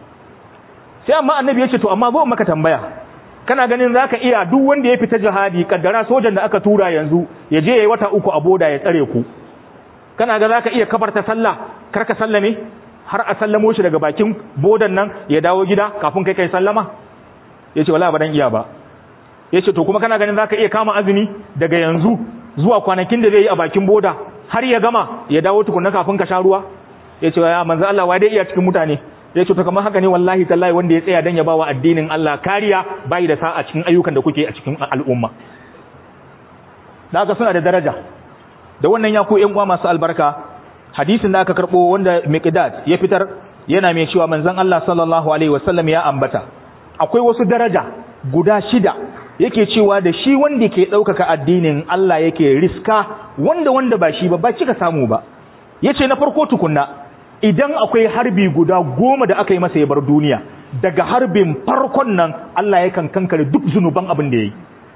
sai amma annabi ya ce to amma zo maka tambaya kana ganin zaka iya duk wanda ya fita jihadi kaddara sojan da aka tura yanzu ya je yayi wata uku a boda ya tsare ku kana ga zaka iya kafarta sallah kar ka sallame har a sallamo shi daga bakin bodan nan ya dawo gida kafin kai kai sallama yace wallahi ba dan iya ba yace to kuma kana ganin zaka iya kama azumi daga yanzu zuwa kwanakin da zai yi a bakin boda har ya gama ya dawo tukunna kafin ka sha ruwa ya ce ya manzo Allah wa dai iya cikin mutane ya ce to kamar haka ne wallahi tallahi wanda ya tsaya dan ya bawa addinin Allah kariya bai da sa a cikin ayyukan da kuke a cikin al'umma da haka suna da daraja da wannan ya ku ƴan uwa masu albarka hadisin da aka karbo wanda Miqdad ya fitar yana mai cewa manzon Allah sallallahu alaihi wasallam ya ambata akwai wasu daraja guda shida yake cewa da shi wanda ke ɗaukaka addinin Allah yake riska wanda wanda ba shi ba ba kika samu ba yace na farko tukunna idan akwai harbi guda goma da aka yi masa ya bar duniya daga harbin farkon nan Allah yakan kankare duk zunuban abin da yayi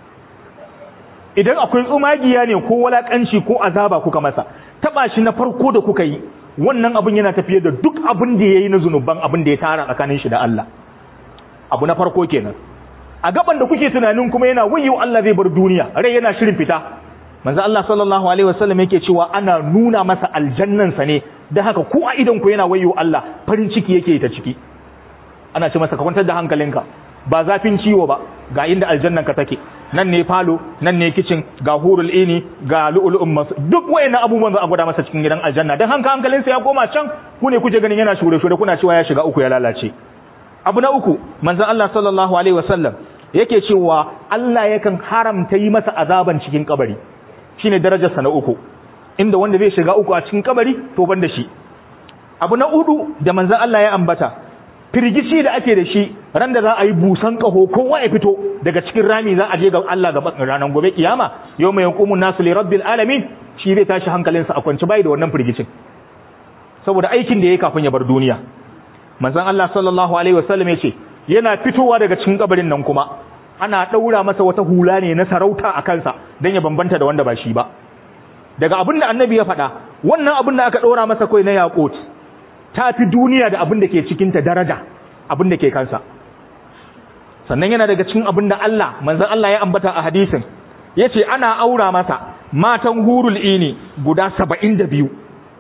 idan akwai tsumagiya ne ko walakanci ko azaba kuka masa taba shi na farko da kuka yi wannan abin yana tafiye da duk abin da yayi na zunuban abin da ya tara tsakanin shi da Allah abu na farko kenan a gaban da kuke tunanin kuma yana wayo Allah zai bar duniya rai yana shirin fita manzo Allah sallallahu alaihi wasallam yake cewa ana nuna masa aljannan sa ne da haka ku a idan ku yana wayo Allah farin ciki yake ta ciki ana ce masa ka kwantar da hankalinka ba zafin ciwo ba ga inda aljannan ka take nan ne falo nan ne kitchen ga hurul ini ga lu'lu'un masu duk wayannan abubuwan za a gwada masa cikin gidan aljanna dan hanka hankalinsa ya koma can ku ne kuke ganin yana shure shure kuna cewa ya shiga uku ya lalace abu na uku manzon Allah sallallahu alaihi wasallam yake cewa Allah yakan haramta yi masa azaban cikin kabari shine darajarsa na uku inda wanda zai shiga uku a cikin kabari to ban da shi abu na hudu da manzon Allah ya ambata firgici da ake da shi ran da za a yi busan kaho kowa ya fito daga cikin rami za a je ga Allah ga ranar gobe kiyama yau mai hukumun nasu li rabbil alamin shi zai tashi hankalinsa a kwanci bai da wannan firgicin saboda aikin da ya kafin ya bar duniya manzon Allah sallallahu alaihi wasallam ya ce yana fitowa daga cikin kabarin nan kuma ana daura masa wata hula ne na sarauta a kansa dan ya bambanta da wanda ba shi ba daga abin da annabi ya faɗa wannan abin da aka ɗora masa kai na yaƙot ta fi duniya da abin da ke cikinta daraja abin da ke kansa sannan yana daga cikin abin da Allah manzan Allah ya ambata a hadisin ya ce ana aura masa matan hurul ini guda saba'in da biyu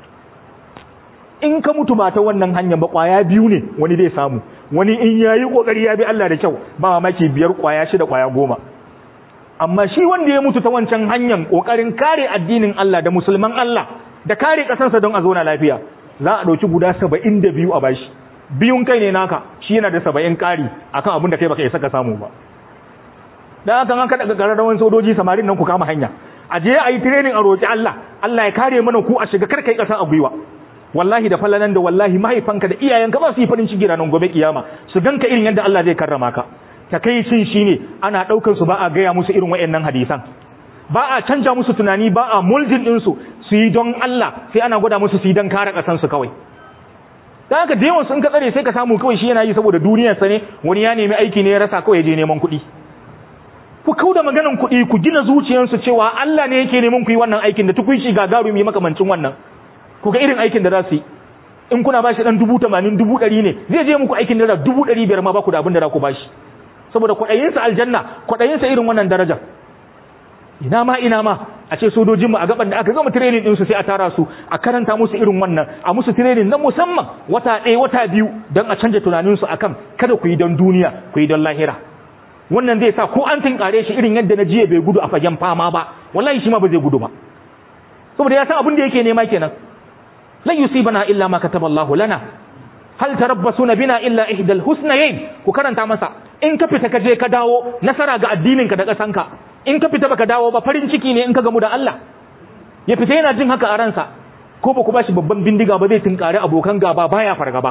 in ka mutu ba ta wannan hanyar ba ƙwaya biyu ne wani zai samu wani in ya yi ƙoƙari ya bi Allah da kyau ba mamaki biyar ƙwaya shida ƙwaya goma amma shi wanda ya mutu ta wancan hanyar kokarin kare addinin Allah da musulman Allah da kare kasansa don a zauna lafiya za a dauki guda 72 a bashi biyun kai ne naka shi yana da 70 kari akan abin da kai baka isa ka samu ba dan haka an kada gararrawan sojoji samarin nan ku kama hanya a je a yi training a roki Allah Allah ya kare mana ku a shiga karkai kasa a gwiwa wallahi da fallanan da wallahi mahaifanka da iyayenka ba su yi farin ciki ranar gobe kiyama su ganka irin yadda Allah zai karrama ka takaicin shine ana daukar su ba a gaya musu irin wayannan hadisan ba a canja musu tunani ba a muljin din su su yi don Allah sai ana gwada musu su yi don kare kasan su kawai dan haka da yawan sun ka tsare sai ka samu kawai shi yana yi saboda duniyar sa ne wani ya nemi aiki ne ya rasa kawai ya je neman kuɗi ku kauda maganan kuɗi ku gina zuciyarsu cewa Allah ne yake neman ku yi wannan aikin da tukunci gagarumi makamancin wannan ku ga irin aikin da za su yi in kuna bashi dan dubu tamanin dubu ɗari ne zai je muku aikin da dubu ɗari biyar ma ba ku da abin da za ku bashi saboda kwaɗayinsa aljanna kwaɗayinsa irin wannan darajar ina ma ina ma a ce sojojinmu a gaban da aka gama training ɗinsu sai a tara su a karanta musu irin wannan a musu training na musamman wata ɗaya wata biyu don a canja tunaninsu akan kada ku yi don duniya ku yi don lahira wannan zai sa ko an tinkare shi irin yadda na jiya bai gudu a fagen fama ba wallahi shi ma ba zai gudu ba saboda ya san abin da yake nema kenan lan yusibana illa ma kataballahu lana hal tarabbasuna bina illa ihdal husnayayn ku karanta masa in ka fita ka je ka dawo nasara ga addinin ka da kasanka in ka fita baka dawo ba farin ciki ne in ka gamu da Allah ya fita yana jin haka a ransa ko ba ku bashi babban bindiga ba zai tinkare abokan gaba baya fargaba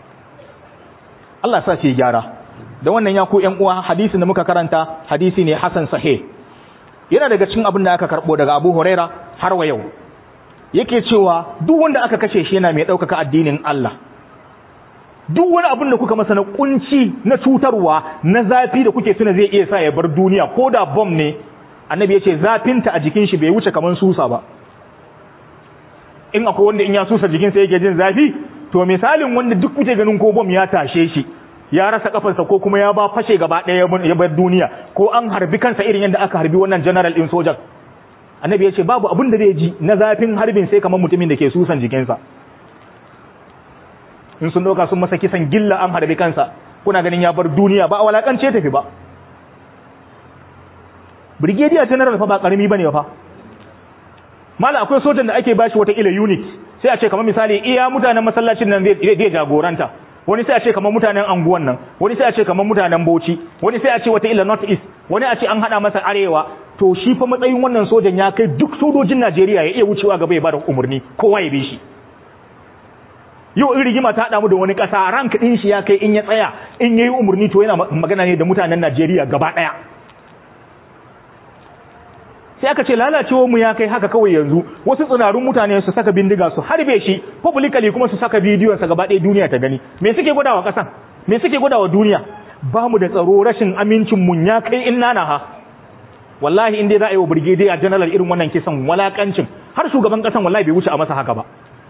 Allah sa ce gyara da wannan ya ku ƴan uwa hadisi da muka karanta hadisi ne hasan sahih yana daga cikin abin da aka karbo daga Abu Huraira har wa yau yake cewa duk wanda aka kashe shi yana mai ɗaukaka addinin Allah duk wani abin da kuka masa na kunci na cutarwa na zafi da kuke tuna zai iya sa ya bar duniya ko da bom ne annabi ya ce zafinta a jikin shi bai wuce kamar susa ba in akwai wanda in ya susa jikinsa yake jin zafi to misalin wanda duk kuke ganin ko bom ya tashe shi ya rasa kafarsa ko kuma ya ba fashe gaba ɗaya ya bar duniya ko an harbi kansa irin yadda aka harbi wannan general din sojan annabi ya ce babu abin da zai ji na zafin harbin sai kamar mutumin da ke susan jikinsa in sun doka sun masa kisan gilla an harbi kansa kuna ganin ya bar duniya ba a walakance tafi ba brigadier general fa ba karami bane fa mala akwai sojan da ake bashi wata ila unit sai a ce kamar misali iya mutanen masallacin nan zai jagoranta wani sai a ce kamar mutanen anguwan nan wani sai a ce kamar mutanen Bauchi wani sai a ce wata ila north east wani a ce an hada masa arewa to shi fa matsayin wannan sojan ya kai duk sojojin Najeriya ya iya wucewa gaba ya bada umarni kowa ya bi shi yau in rigima ta damu da wani kasa rank din shi ya kai in ya tsaya in yayi umarni to yana magana ne da mutanen Najeriya gaba daya sai aka ce lalacewar mu ya kai haka kawai yanzu wasu tsirarun mutane su saka bindiga su harbe shi publicly kuma su saka bidiyon sa gaba ɗaya duniya ta gani me suke gwadawa kasan me suke gwadawa duniya ba mu da tsaro rashin amincin mun ya kai in nana ha wallahi in dai za a yi wa brigadier general irin wannan kisan walakancin har shugaban kasan wallahi bai wuce a masa haka ba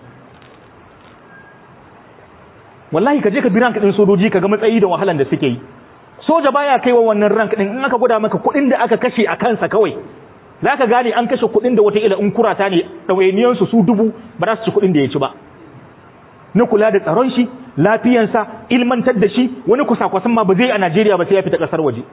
wallahi ka je ka bi rank din sojoji ka ga matsayi da wahalan da suke yi soja baya kaiwa wannan rank din in aka gwada maka kuɗin da aka kashe a kansa kawai za ka gane an kashe kuɗin da wataƙila in kurata ne ɗawainiyansu su dubu ba za su ci kuɗin da ya ci ba na kula da tsaron shi lafiyansa ilmantar da shi wani kusa-kwasan ma ba zai a najeriya ba sai ya fita ƙasar waje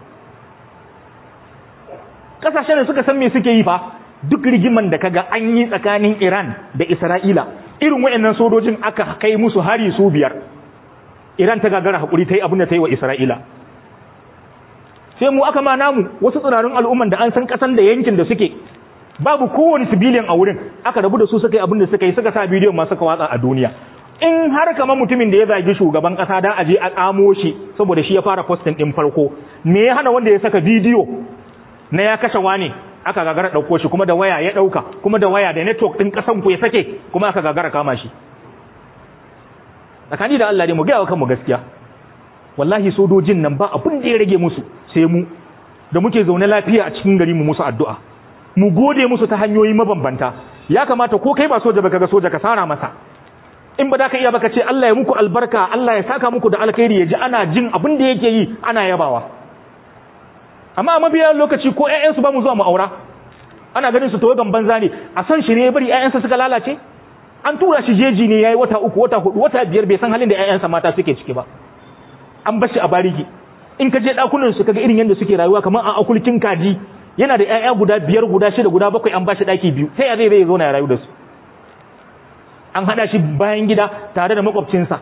ƙasashen da suka san me suke yi fa duk rigiman da kaga an yi tsakanin iran da isra'ila irin waɗannan sojojin aka kai musu hari su biyar iran ta gagara haƙuri ta yi abin da ta yi wa isra'ila sai mu aka ma namu wasu tsirarin al'umman da an san kasan da yankin da suke babu kowane civilian a wurin aka rabu da su suka yi abin da suka yi suka sa bidiyon ma suka watsa a duniya in har kamar mutumin da ya zagi shugaban kasa da aje a tsamo shi saboda shi ya fara posting din farko me ya hana wanda ya saka bidiyo na ya kashe wani aka gagara dauko shi kuma da waya ya dauka kuma da waya da network din kasan ku ya sake kuma aka gagara kama shi tsakani da Allah ne mu ga kanmu gaskiya wallahi sojojin nan ba abin da ya rage musu sai mu da muke zaune lafiya a cikin gari mu musu addu'a mu gode musu ta hanyoyi mabambanta ya kamata ko kai ba soja baka ga soja ka sara masa in ba da ka iya baka ce Allah ya muku albarka Allah ya saka muku da alkhairi ya ji ana jin abin da yake yi ana yabawa amma a mabiya lokaci ko ƴaƴansu ba mu zuwa mu aura ana ganin su tawagan banza ne a san shi ne ya bari ƴaƴansa suka lalace an tura shi jeji ne yayi wata uku wata hudu wata biyar bai san halin da ƴaƴansa mata suke ciki ba an bashi a bariki in ka je dakunan su kaga irin yadda suke rayuwa kamar a akulkin kaji yana da ƴaƴa guda biyar guda shida guda bakwai an bashi daki biyu sai ya zai zai zauna ya rayu da su an hada shi bayan gida tare da makwabcinsa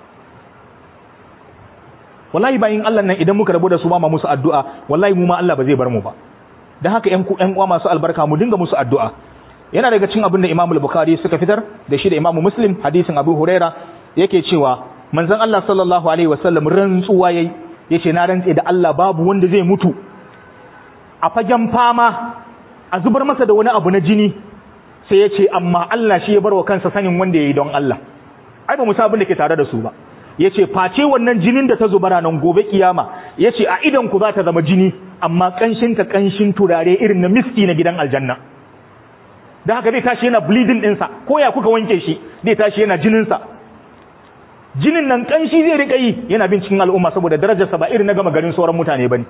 wallahi bayin Allah nan idan muka rabu da su ma musu addu'a wallahi mu ma Allah ba zai bar mu ba dan haka ƴan ƴan uwa masu albarka mu dinga musu addu'a yana daga cikin abin da Imam Bukhari suka fitar da shi da Imam Muslim hadisin Abu Huraira yake cewa manzon Allah sallallahu alaihi wasallam rantsuwa yayi yace na rantse da Allah babu wanda zai mutu a fagen fama a zubar masa da wani abu na jini sai yace amma Allah shi ya bar wa kansa sanin wanda yayi don Allah ai ba mu sabin da ke tare da su ba yace face wannan jinin da ta zubara nan gobe kiyama yace a idan ku za ta zama jini amma kanshin ta kanshin turare irin na miski na gidan aljanna da haka zai tashi yana bleeding ɗinsa ko ya kuka wanke shi zai tashi yana jininsa jinin nan kanshi zai rika yi yana bin cikin al'umma saboda darajarsa ba irin na gama garin sauran mutane bane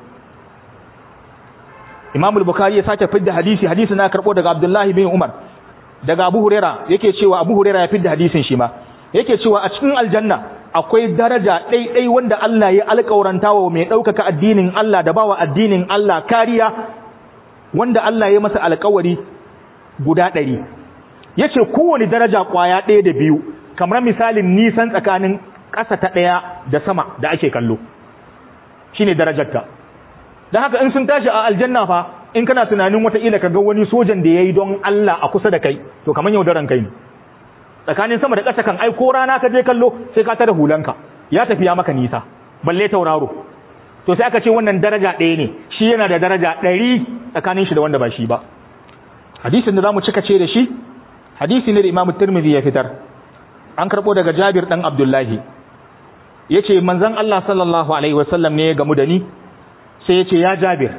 Imam al-Bukhari ya sake fidda hadisi hadisi na karbo daga Abdullah bin Umar daga Abu Huraira yake cewa Abu Huraira ya fidda hadisin shi ma yake cewa a cikin aljanna akwai daraja ɗaiɗai wanda Allah ya alƙawaranta wa mai ɗaukaka addinin Allah da bawa addinin Allah kariya wanda Allah ya masa alƙawari guda ɗari ya ce kowane daraja ƙwaya ɗaya da biyu kamar misalin nisan tsakanin ƙasa ta ɗaya da sama da ake kallo shi ne darajarta don haka in sun tashi a aljanna fa in kana tunanin wataƙila ka ga wani sojan da ya yi don Allah a kusa da kai to kamar yaudaran kai ne tsakanin sama da ƙasa kan ai ko rana ka je kallo sai ka tada hulanka ya tafi ya maka nisa balle tauraro to sai aka ce wannan daraja ɗaya ne shi yana da daraja ɗari tsakanin shi da wanda ba shi ba hadisin da zamu cika ce da shi hadisi ne da Imam Tirmidhi ya fitar an karbo daga Jabir dan Abdullahi yace manzon Allah sallallahu alaihi wasallam ne ya gamu da ni sai yace ya Jabir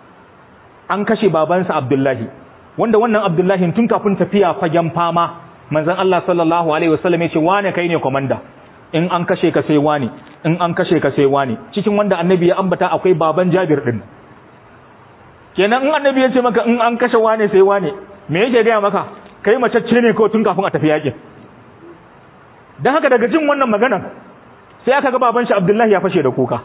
an kashe babansa Abdullahi wanda wannan Abdullahi tun kafin tafiya fagen fama manzon Allah sallallahu alaihi wasallam yace wane kai ne komanda in an kashe ka sai wani in an kashe ka sai wani cikin wanda annabi ya ambata akwai baban Jabir din kenan in annabi ya ce maka in an kashe wane sai wane me yake gaya maka kai macacce ne kawai tun kafin a tafi yakin dan haka daga jin wannan maganan sai aka ga baban shi Abdullahi ya fashe da kuka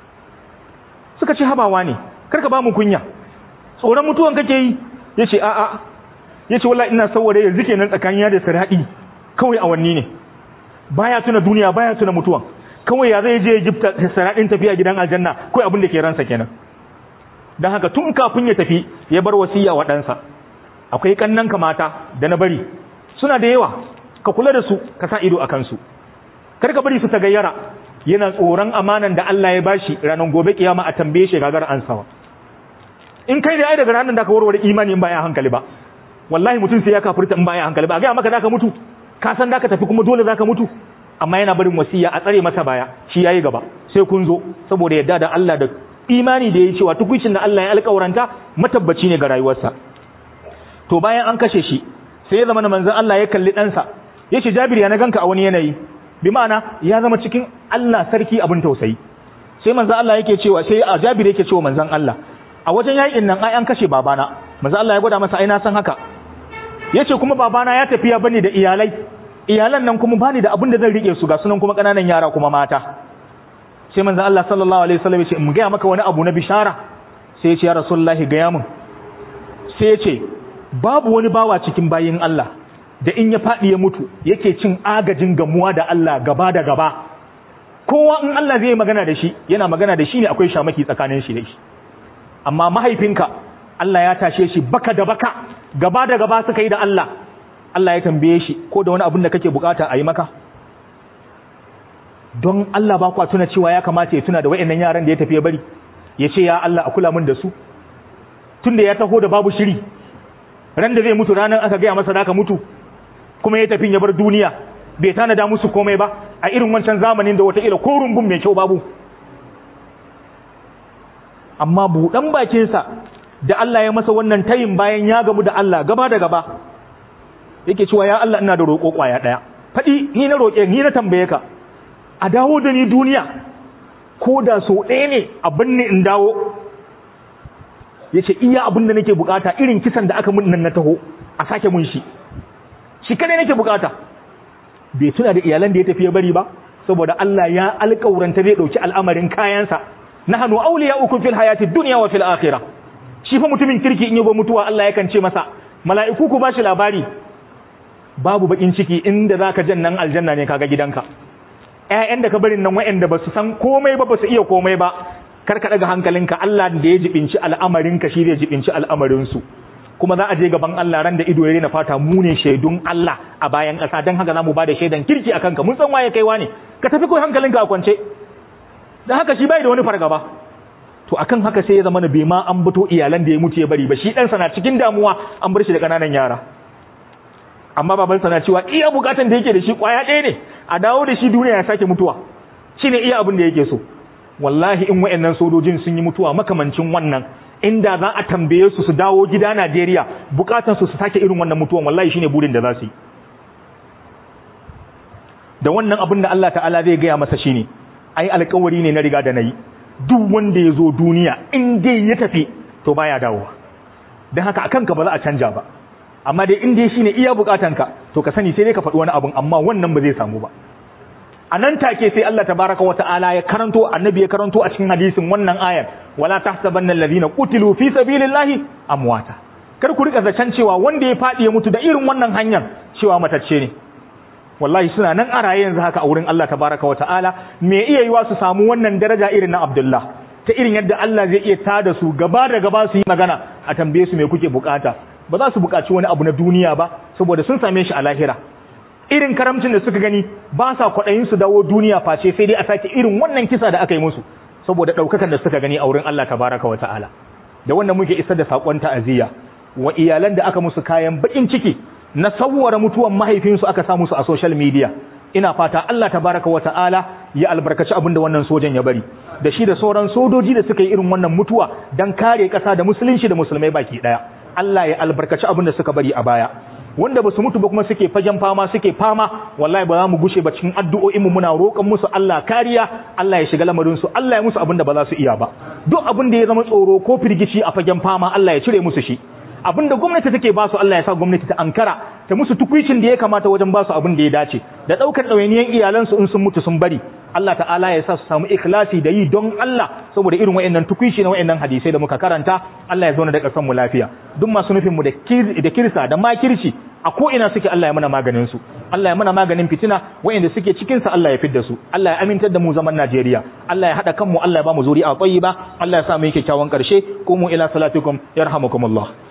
suka ce habawa ne karka ba mu kunya tsoron mutuwan kake yi yace a a yace wallahi ina saboda yanzu kenan tsakanin ya da saradi kawai awanni ne baya tuna duniya baya tuna mutuwan kawai ya zai je jibta saradin tafiya gidan aljanna kai abin da ke ransa kenan don haka tun kafin ya tafi ya bar wasiya wa ɗansa akwai ƙannanka mata da na bari suna da yawa ka kula da su ka sa ido a kansu kar ka bari su ta gayyara yana tsoron amanan da Allah ya bashi ranar gobe kiyama a tambaye shi gagar ansawa in kai da ai daga ranar da ka warware imani in ba ya hankali ba wallahi mutum sai ya kafirta in ba ya hankali ba ga maka zaka mutu ka san zaka tafi kuma dole zaka mutu amma yana barin wasiya a tsare masa baya shi yayi gaba sai kun zo saboda yadda da Allah da imani da ya cewa tukuncin da Allah ya alƙawaranta matabbaci ne ga rayuwarsa to bayan an kashe shi sai ya zama manzon Allah ya kalli ɗansa ya ce Jabir ya na ganka a wani yanayi bi ma'ana ya zama cikin Allah sarki abin tausayi sai manzon Allah yake cewa sai a Jabir yake cewa manzon Allah a wajen yakin nan ai an kashe babana manzon Allah ya gwada masa ai na san haka yace kuma babana ya tafiya bane da iyalai iyalan nan kuma bani da abin da zan rike su ga sunan kuma kananan yara kuma mata sai manzon Allah sallallahu alaihi wasallam ya ce in ga maka wani abu na bishara sai ya ce ya rasulullahi ga mun sai ya ce babu wani bawa cikin bayin Allah da in ya faɗi ya mutu yake cin agajin gamuwa da Allah gaba da gaba kowa in Allah zai magana da shi yana magana da shi ne akwai shamaki tsakanin shi da shi amma mahaifinka Allah ya tashe shi baka da baka gaba da gaba suka yi da Allah Allah ya tambaye shi ko da wani abin da kake bukata a yi maka don Allah ba kwa tuna cewa ya kamata ya tuna da wayannan yaran da ya tafi ya bari ya ce ya Allah a kula min da su tunda ya taho da babu shiri ran da zai mutu ranar aka gaya masa da ka mutu kuma ya tafi ya bar duniya bai tanada musu komai ba a irin wancan zamanin da wataƙila ko rumbun mai kyau babu amma buɗan bakinsa da Allah ya masa wannan tayin bayan ya gamu da Allah gaba da gaba yake cewa ya Allah ina da roƙo ƙwaya ɗaya faɗi ni na roƙe ni na tambaye ka a dawo da ni duniya ko da so ɗaya ne abin ne in dawo ya ce iya abin da nake bukata irin kisan da aka mun nan na taho a sake mun shi shi kadai nake bukata bai tuna da iyalan da ya tafi ya bari ba saboda Allah ya alƙauranta zai ɗauki al'amarin kayansa nahnu awliya'ukum fil hayati dunya wa fil akhirah shi fa mutumin kirki in yago mutuwa Allah yakan ce masa mala'iku ku bashi labari babu bakin ciki inda zaka jannan aljanna ne kaga gidanka ƴaƴan da ka barin nan waɗanda ba su san komai ba ba su iya komai ba kar ka daga hankalinka Allah da ya jibinci al'amarinka shi zai jibinci al'amarin su kuma za a je gaban Allah ran da ido ya rena fata mu ne shaidun Allah a bayan ƙasa don haka za mu ba da shaidan kirki a kanka mun san waye kaiwa ne ka tafi kawai hankalinka a kwance da haka shi bai da wani fargaba to akan haka sai ya zama na bai ma an bato iyalan da ya mutu ya bari ba shi ɗansa na cikin damuwa an bar shi da ƙananan yara amma babansa na cewa iya bukatan da yake da shi ƙwaya ɗaya ne a dawo da shi duniya ya sake mutuwa shine iya abin da yake so wallahi in wayannan sojojin sun yi mutuwa makamancin wannan inda za a tambaye su su dawo gida Najeriya bukatan su su sake irin wannan mutuwan wallahi shine burin da za su yi da wannan abin da Allah ta'ala zai gaya masa shine ai alƙawari ne na riga da nayi duk wanda ya zo duniya in dai ya tafi to baya dawowa dan haka akan ka ba za a canja ba amma dai in dai shine iya bukatanka to ka sani sai dai ka faɗi wani abun amma wannan ba zai samu ba a nan take sai Allah tabaraka wa ta'ala ya karanto annabi ya karanto a cikin hadisin wannan ayar wala tahsabanna alladhina qutilu fi sabilillahi amwata kar ku rika zacan cewa wanda ya fadi ya mutu da irin wannan hanyar cewa matacce ne wallahi suna nan a raye yanzu haka a wurin Allah tabaraka wa ta'ala me iya yiwa su samu wannan daraja irin na Abdullah ta irin yadda Allah zai iya tada su gaba da gaba su yi magana a tambaye su me kuke bukata ba za su bukaci wani abu na duniya ba saboda sun same shi a lahira irin karamcin da suka gani ba sa kwaɗayin su dawo duniya face sai dai a sake irin wannan kisa da aka yi musu saboda ɗaukakan da suka gani a wurin Allah tabaraka wa ta'ala da wannan muke isar da saƙon ta'aziyya wa iyalan da aka musu kayan baƙin ciki na sawwara mutuwan mahaifinsu aka sa musu a social media ina fata Allah tabaraka wa ta'ala ya albarkaci abin da wannan sojan ya bari da shi da sauran sojoji da suka yi irin wannan mutuwa don kare ƙasa da musulunci da musulmai baki ɗaya Allah ya albarkaci abin da suka bari a baya wanda basu mutu ba kuma suke fagen fama suke fama wallahi ba za mu gushe ba cikin addu'o'in mu muna roƙon musu Allah kariya Allah ya shiga lamarin su Allah ya musu abin da ba za su iya ba duk abin da ya zama tsoro ko firgici a fagen fama Allah ya cire musu shi abin da gwamnati take ba su Allah ya sa gwamnati ta ankara ta musu tukuicin da ya kamata wajen ba su abin da ya dace da daukar ɗawainiyan iyalansu in sun mutu sun bari Allah ta'ala ya sa su samu ikhlasi da yi don Allah saboda irin wayannan tukuici na wayannan hadisai da muka karanta Allah ya zauna da ƙasar mu lafiya duk masu nufin mu da da kirsa da makirci a ko ina suke Allah ya mana maganin su Allah ya mana maganin fitina wayanda suke cikin sa Allah ya fidda su Allah ya amintar da mu zaman Najeriya Allah ya hada kanmu Allah ya ba mu zuri'a tayyiba Allah ya sa mu yi kyakkyawan karshe qumu ila salatikum yarhamukumullah